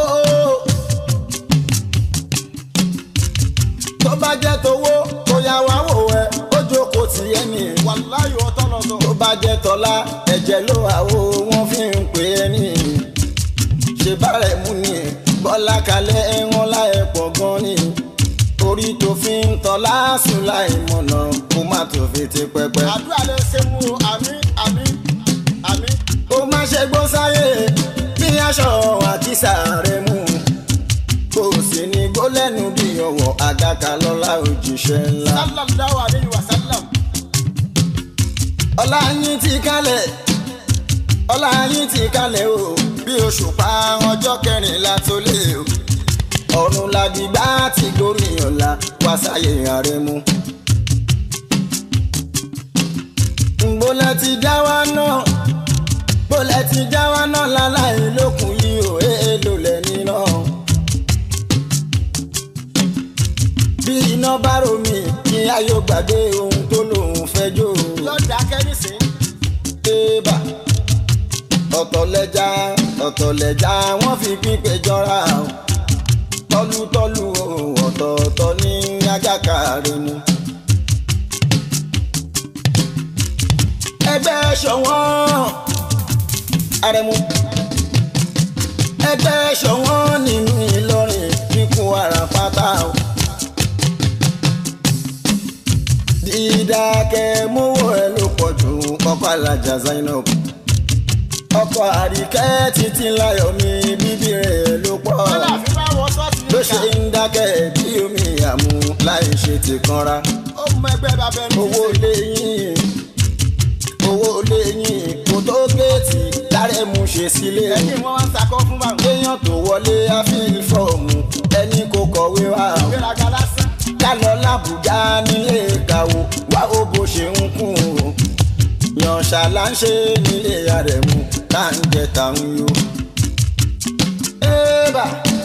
tó bá jẹ́ tówó kó yá wá wò ẹ́ ó jókòó tì ẹ́ nìyí wàláyé ọtọ́ lọ sọ. tó bá jẹ́ tọ́lá ẹ̀jẹ̀ ló àwo wọ́n fi ń pè é ní ṣe bárẹ̀ mú ni bọ́lá kalẹ̀ ẹ̀wọ̀n láì pọ̀ gan ni orí tó fi ń tọ́lá sùn láì mọ̀nà kó má tó fi ti pẹpẹ. àdúrà lè ṣe mú o àmì àmì àmì. ó má ṣe gbó sáyé bí kísà rẹ mú kò sí ní gólẹ́nu bí ọwọ́ àgàkà lọ́la òjíṣẹ́ ńlá. sallallahu alayhi wa sallam. ọlá yín ti kalẹ̀ ọlá yín ti kalẹ̀ o bí oṣù pa ọjọ́ kẹrìnlá tó lé o ọ̀run làgbìgbà ti gorí ọ̀la wá sáyé ààrẹ mu. ngbólẹ̀ ti já wa náà gbólẹ̀ ti já wa náà láláì lókun yìí o èèlò lẹ́ni náà. bí iná bá romi kí ayọ̀ gbàgbé ohun tó lòun fẹ́ jó o lọ́dà kẹ́rìsìn. ébà ọ̀tọ̀lẹ́já ọ̀tọ̀lẹ́já wọ́n fi pípé jọra o tọ́lútọ́lú o ọ̀tọ̀ọ̀tọ̀ ní agáka rẹ̀ mu. ẹgbẹ́ ṣọ̀wọ́n arẹmu ẹgbẹ́ ṣọ̀wọ́n nínú Ìlọrin kíkún ara pátá o. dídákẹ́ mówó ẹ ló pọ̀ jù ọkọ̀ alájà Zainab ọkọ̀ àríkẹ́ títí láyọ̀ mi bíbí rẹ̀ ló pọ̀ kọ́lá fi bá wọ sọ́ọ̀tì ló ṣe ń dákẹ́ bí omi àmú láì ṣe ti kanra ó mọ ẹgbẹ́ bàbá ẹni. owó lẹ́yìn owó lẹ́yìn kò tó géètì dárẹ́ mu ṣe sílé ẹ̀yìn wọn wá ń sakọ́ fún bàbá. kéèyàn tó wọlé àfihàn fọ́ọ̀mù ẹni kò kọ̀wé wa o ìgbéraga lásán. ká lọ lábùjá nílé ìkàwó wá ó bó ṣe ń kún o yànṣà là ń ṣe nílé àrẹ̀mú tá ń jẹ tàun yó. ébà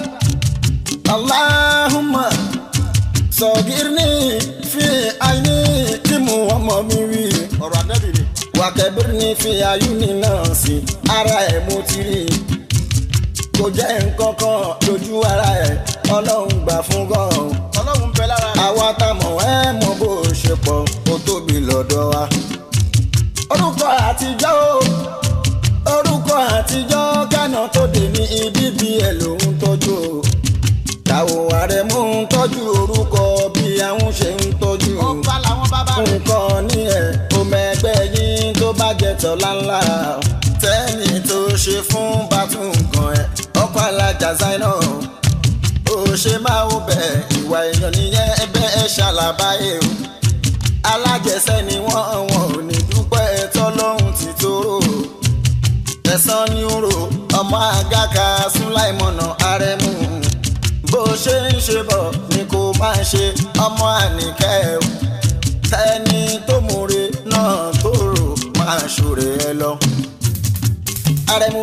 aláhùnmá sọ̀gírní fi àìní tí mo ọmọ mi wí ọ̀rọ̀ àdẹ́bì ni. wàkẹ́bírní fi àyùní náà sí ara ẹ̀ mo ti rí i kò jẹ́ nǹkan kan lójú ara ẹ̀ ọlọ́run gbà fún gan-an ọlọ́run bẹ lára rẹ̀. àwa tá mọ̀ ẹ́ mọ bó ṣe pọ̀ ó tóbi lọ́dọ̀ wa. orúkọ àtijọ́ o orúkọ àtijọ́ kánà tó dé ní ibi bí ẹ lòun tọ́jú o. táwo ààrẹ mú un tọ́jú orúkọ bí àwọn ṣe ń tọ́jú o. ọba làwọn bàbá rẹ̀. nǹkan ní ẹ̀ o mẹ́gbẹ́ yín tó bá jẹ tọ́lá ńlá tẹ́ni tó ṣe fún bàtún nǹkan ẹ̀ ọkọ̀ alájà Zainab ó ṣe máa ń bẹ ìwà èèyàn nìyẹn ẹgbẹ́ ẹ ṣàlàbáyé o alájẹsẹ́ ni wọ́n wọn ò ní dúpẹ́ tọ́lọ́hún ti tóró ẹ̀sán ní oró ọmọ àgàkà súnláìmọ̀nà àrẹ̀mú bó ṣe ń ṣe bọ̀ ni kò máa ṣe ọmọ àníkẹ́ o tẹni tó múre náà tó rò máa ṣòro ẹ lọ àrẹ̀mú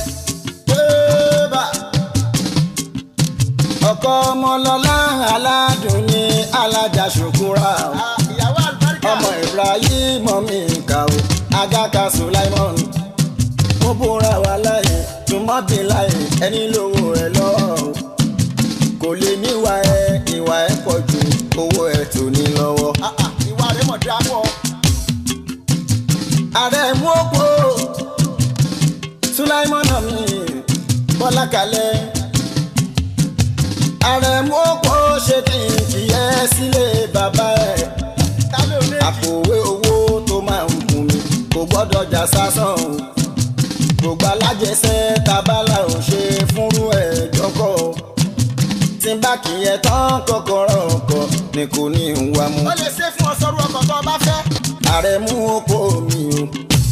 bébà ọkọ ọmọlọlá aládùn ní alájà ṣòkúra o Ah, ìyàwó àlùbáríkà. ọmọ ibrahim mi kà o agaka sulaimon mo búra wà láyé tùmọ̀bí láyé ẹni lówó ẹ lọ́wọ́ o kò lè níwà ẹ ìwà ẹ pọ̀ ju owó ẹ tó ní lọ́wọ́. Ah, ah, ìwà rẹ̀ mọ̀ dáa pọ̀. ààrẹ mú òpó sulaimon mi bọ́lá kalẹ̀ ààrẹ mú òpó ṣe kí n kì í ẹ sílé bàbá ẹ tálẹ̀ ò ní èjì. àpòwé owó tó máa ń kún mi kò gbọ́dọ̀ jà sásán o gbogbo alájẹsẹ́ tabala ò ṣe fúnrú ẹ̀ jọkọ̀ o tí n bá kì í yẹ tán kọ́kọ́rọ́ ọkọ̀ ni kò ní í wá mú ó lè ṣe fún ọ sọ́rú ọkọ̀ tó o bá fẹ́. ààrẹ mú òpó mi o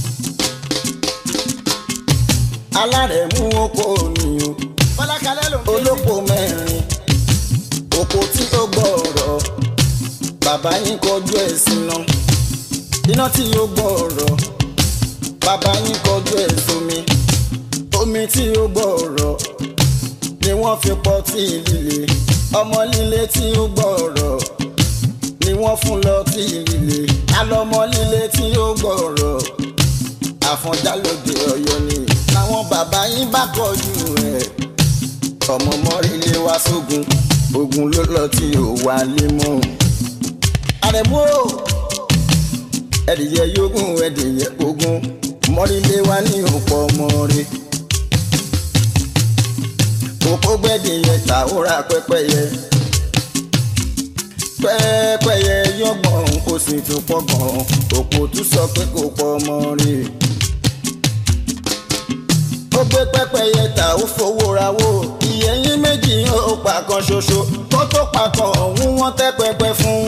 alárẹ̀ mú òpó mi o fọlákalẹ́ ló ń ké sí. olóko mẹ́rin òpó tí ó gbọ́ọ̀rọ̀ bàbá yín kọjú ẹ̀ síná iná tí ó gbọ́ọ̀rọ̀ bàbá yín kọjú ẹ̀ sómi omi tí ó gbọ́ọ̀rọ̀ ni wọ́n fi pọ̀ tí líle ọmọ líle tí ó gbọ́ọ̀rọ̀ ni wọ́n fún lọ tí líle alọ́mọ líle tí ó gbọ́ọ̀rọ̀ àfọ̀njá lóde ọ̀yọ́ ni làwọn bàbá yín bá kọjú ẹ̀ ọmọ mọ́rílé wá sógun ogun ló lọ tí ò wá lé mọ́. àrẹ̀mú o ẹ̀dìyẹ yógún ẹ̀dìyẹ ogun mọ́rílé wá ní òpó ọmọ rẹ̀. kókó gbẹ́dìyẹ tàwórà pẹ́pẹ́yẹ. pẹ́pẹ́yẹ yọgbọ̀n kò sì tún pọ̀gbọ̀n òpó tún sọ pé kò pọ̀ ọmọ rẹ̀. ó gbé pẹ́pẹ́yẹ mẹ́ta ó fowó rawó ìyẹ̀yìn méjì ó pa kan ṣoṣo kó tó pa kan ọ̀hún wọ́n tẹ́ pẹpẹ fún.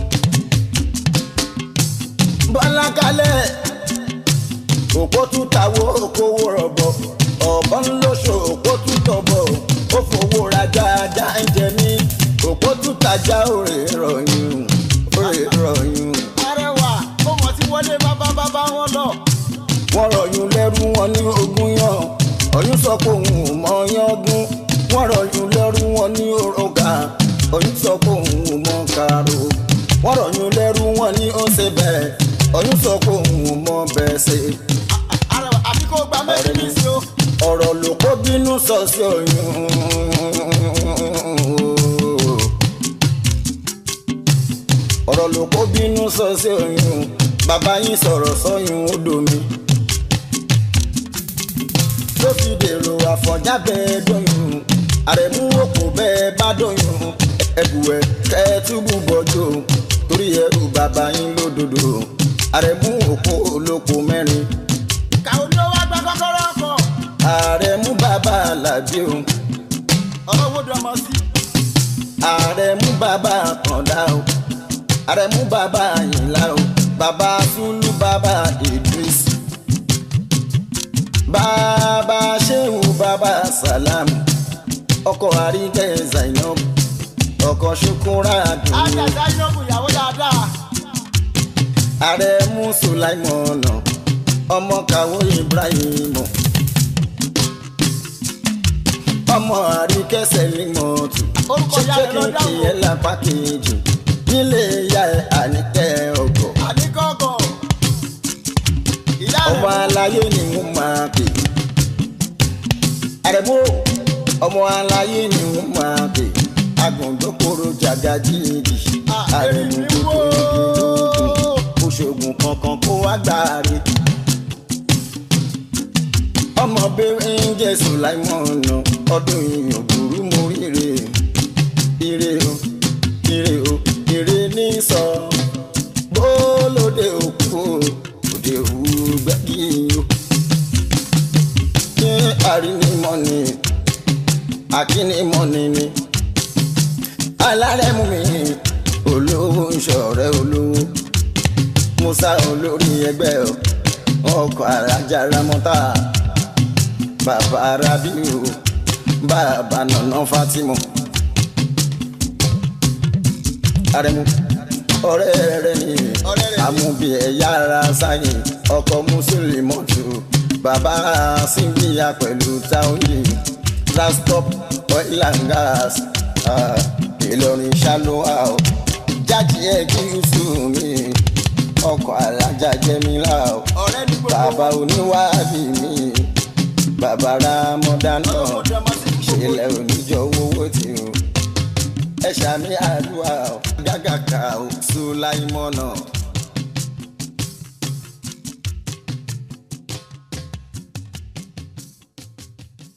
bọ́lá kalẹ̀ òpó tún tàwó okòwò rọ̀bọ̀ ọ̀bọ̀n lóṣù òpó tún tọ̀bọ̀ ó fowó rajà ajá ń jẹ mí òpó tún tajà òrè rọ̀yùn òrè rọ̀yùn. arẹwà ó mọ̀ tí wọlé bàbá bàbá wọn lọ. wọ́n rọ̀yùn lẹ́rú wọn ní ogún yàn ọ̀yún sọ pé òun ò mọ yángún wọ́n rọ̀yùn lẹ́rú wọn ní òrùka ọ̀yún sọ pé òun ò mọ kàrò wọ́n rọ̀yùn lẹ́rú wọn ní ọ̀sẹ̀ bẹ́ẹ̀ ọ̀yún sọ pé òun ò mọ bẹ́ẹ̀ ṣe. arẹwà àfi kó gba méjì ní sí o. ọ̀rọ̀ ló kó bínú sọ sí oyún. ọ̀rọ̀ ló kó bínú sọ sí oyún bàbá yín sọ̀rọ̀ sọ́yún ó domi. ló fi dèrò àfọ̀njá bẹ́ẹ̀ dọ́yún àrẹ̀mú òkú bẹ́ẹ̀ bá dọ́yún ẹ̀bùwẹ̀ kẹ́ẹ̀túbù bọ́jọ́ torí ẹrù bàbá yín lódodo àrẹ̀mú òkú olóko mẹ́rin kàwé ni ó wá gba kọ́kọ́rọ́ ọkọ̀. ààrẹ mú bàbá alábí o ọ̀rọ̀ wo dọ̀mọ̀ sí. ààrẹ mú bàbá kàndá o ààrẹ mú bàbá àyìnlá o bàbá sùlù bàbá idris bàbá ṣéwù bàbá salam ọkọ àríkẹ́ zainab ọkọ ṣukura dùn àjàdá yóò ìyàwó dáadáa. ààrẹ mú sulaimọ̀nà ọmọ kàwé ibrahim ọmọ àríkẹsẹ̀ límọ̀tù Orúkọ ìyá rẹ̀ ló ṣé dáhùn. kí ẹ lápá kejì nílé ìyá ẹ àníkẹ́ ọgọ̀ àníkọ́kọ̀. ìyá ọmọ rẹ̀ aláyé ni wọ́n máa pè àrẹ̀mú ọmọ aláyé ni wọ́n máa pè agùndókòrò jàgàjìdì Ah, àrẹ̀mú èmi tó wò tó ó. igi lóògùn oṣoògùn kankan kó wá gbàre ọmọ bẹ́ẹ̀ ń jẹ́ sùláìmọ̀nà ọdún ìyàn burú mú ire ire o ire o ire ní sọ bólóde òkú o òde òwú gbẹ́gì o ní àrínìmọ́ni akínnímọ́ni ni alárẹ̀mú mi olówó ń ṣọ̀rẹ́ olówó musa olórí ẹgbẹ́ o ọkọ̀ alájà ramọ́tà bàbá rabiu bàbá nànà fatima arẹmu ọ̀rẹ́ rẹ̀ ni Ọ̀rẹ́ rẹ̀ ni. amúbi ẹ̀yà ara sáyìn ọkọ̀ mùsùlùmọ́tò bàbá síndíyà pẹ̀lú táwọnì lastop oil and gas ah, ìlọrin ṣálóhà o jáde ẹ kí n sùn mí ọkọ̀ alájà jẹ́mílà o ọ̀rẹ́ ní gbogbo bàbá oníwàbí mi bàbá ramọ́dánà ọ̀rọ̀ dọ̀mọ̀ sí gbogbo. ṣẹlẹ̀ oníjọ owó tí o ẹ ṣàmì àdúrà o gágàkà o sùláìmọ́nà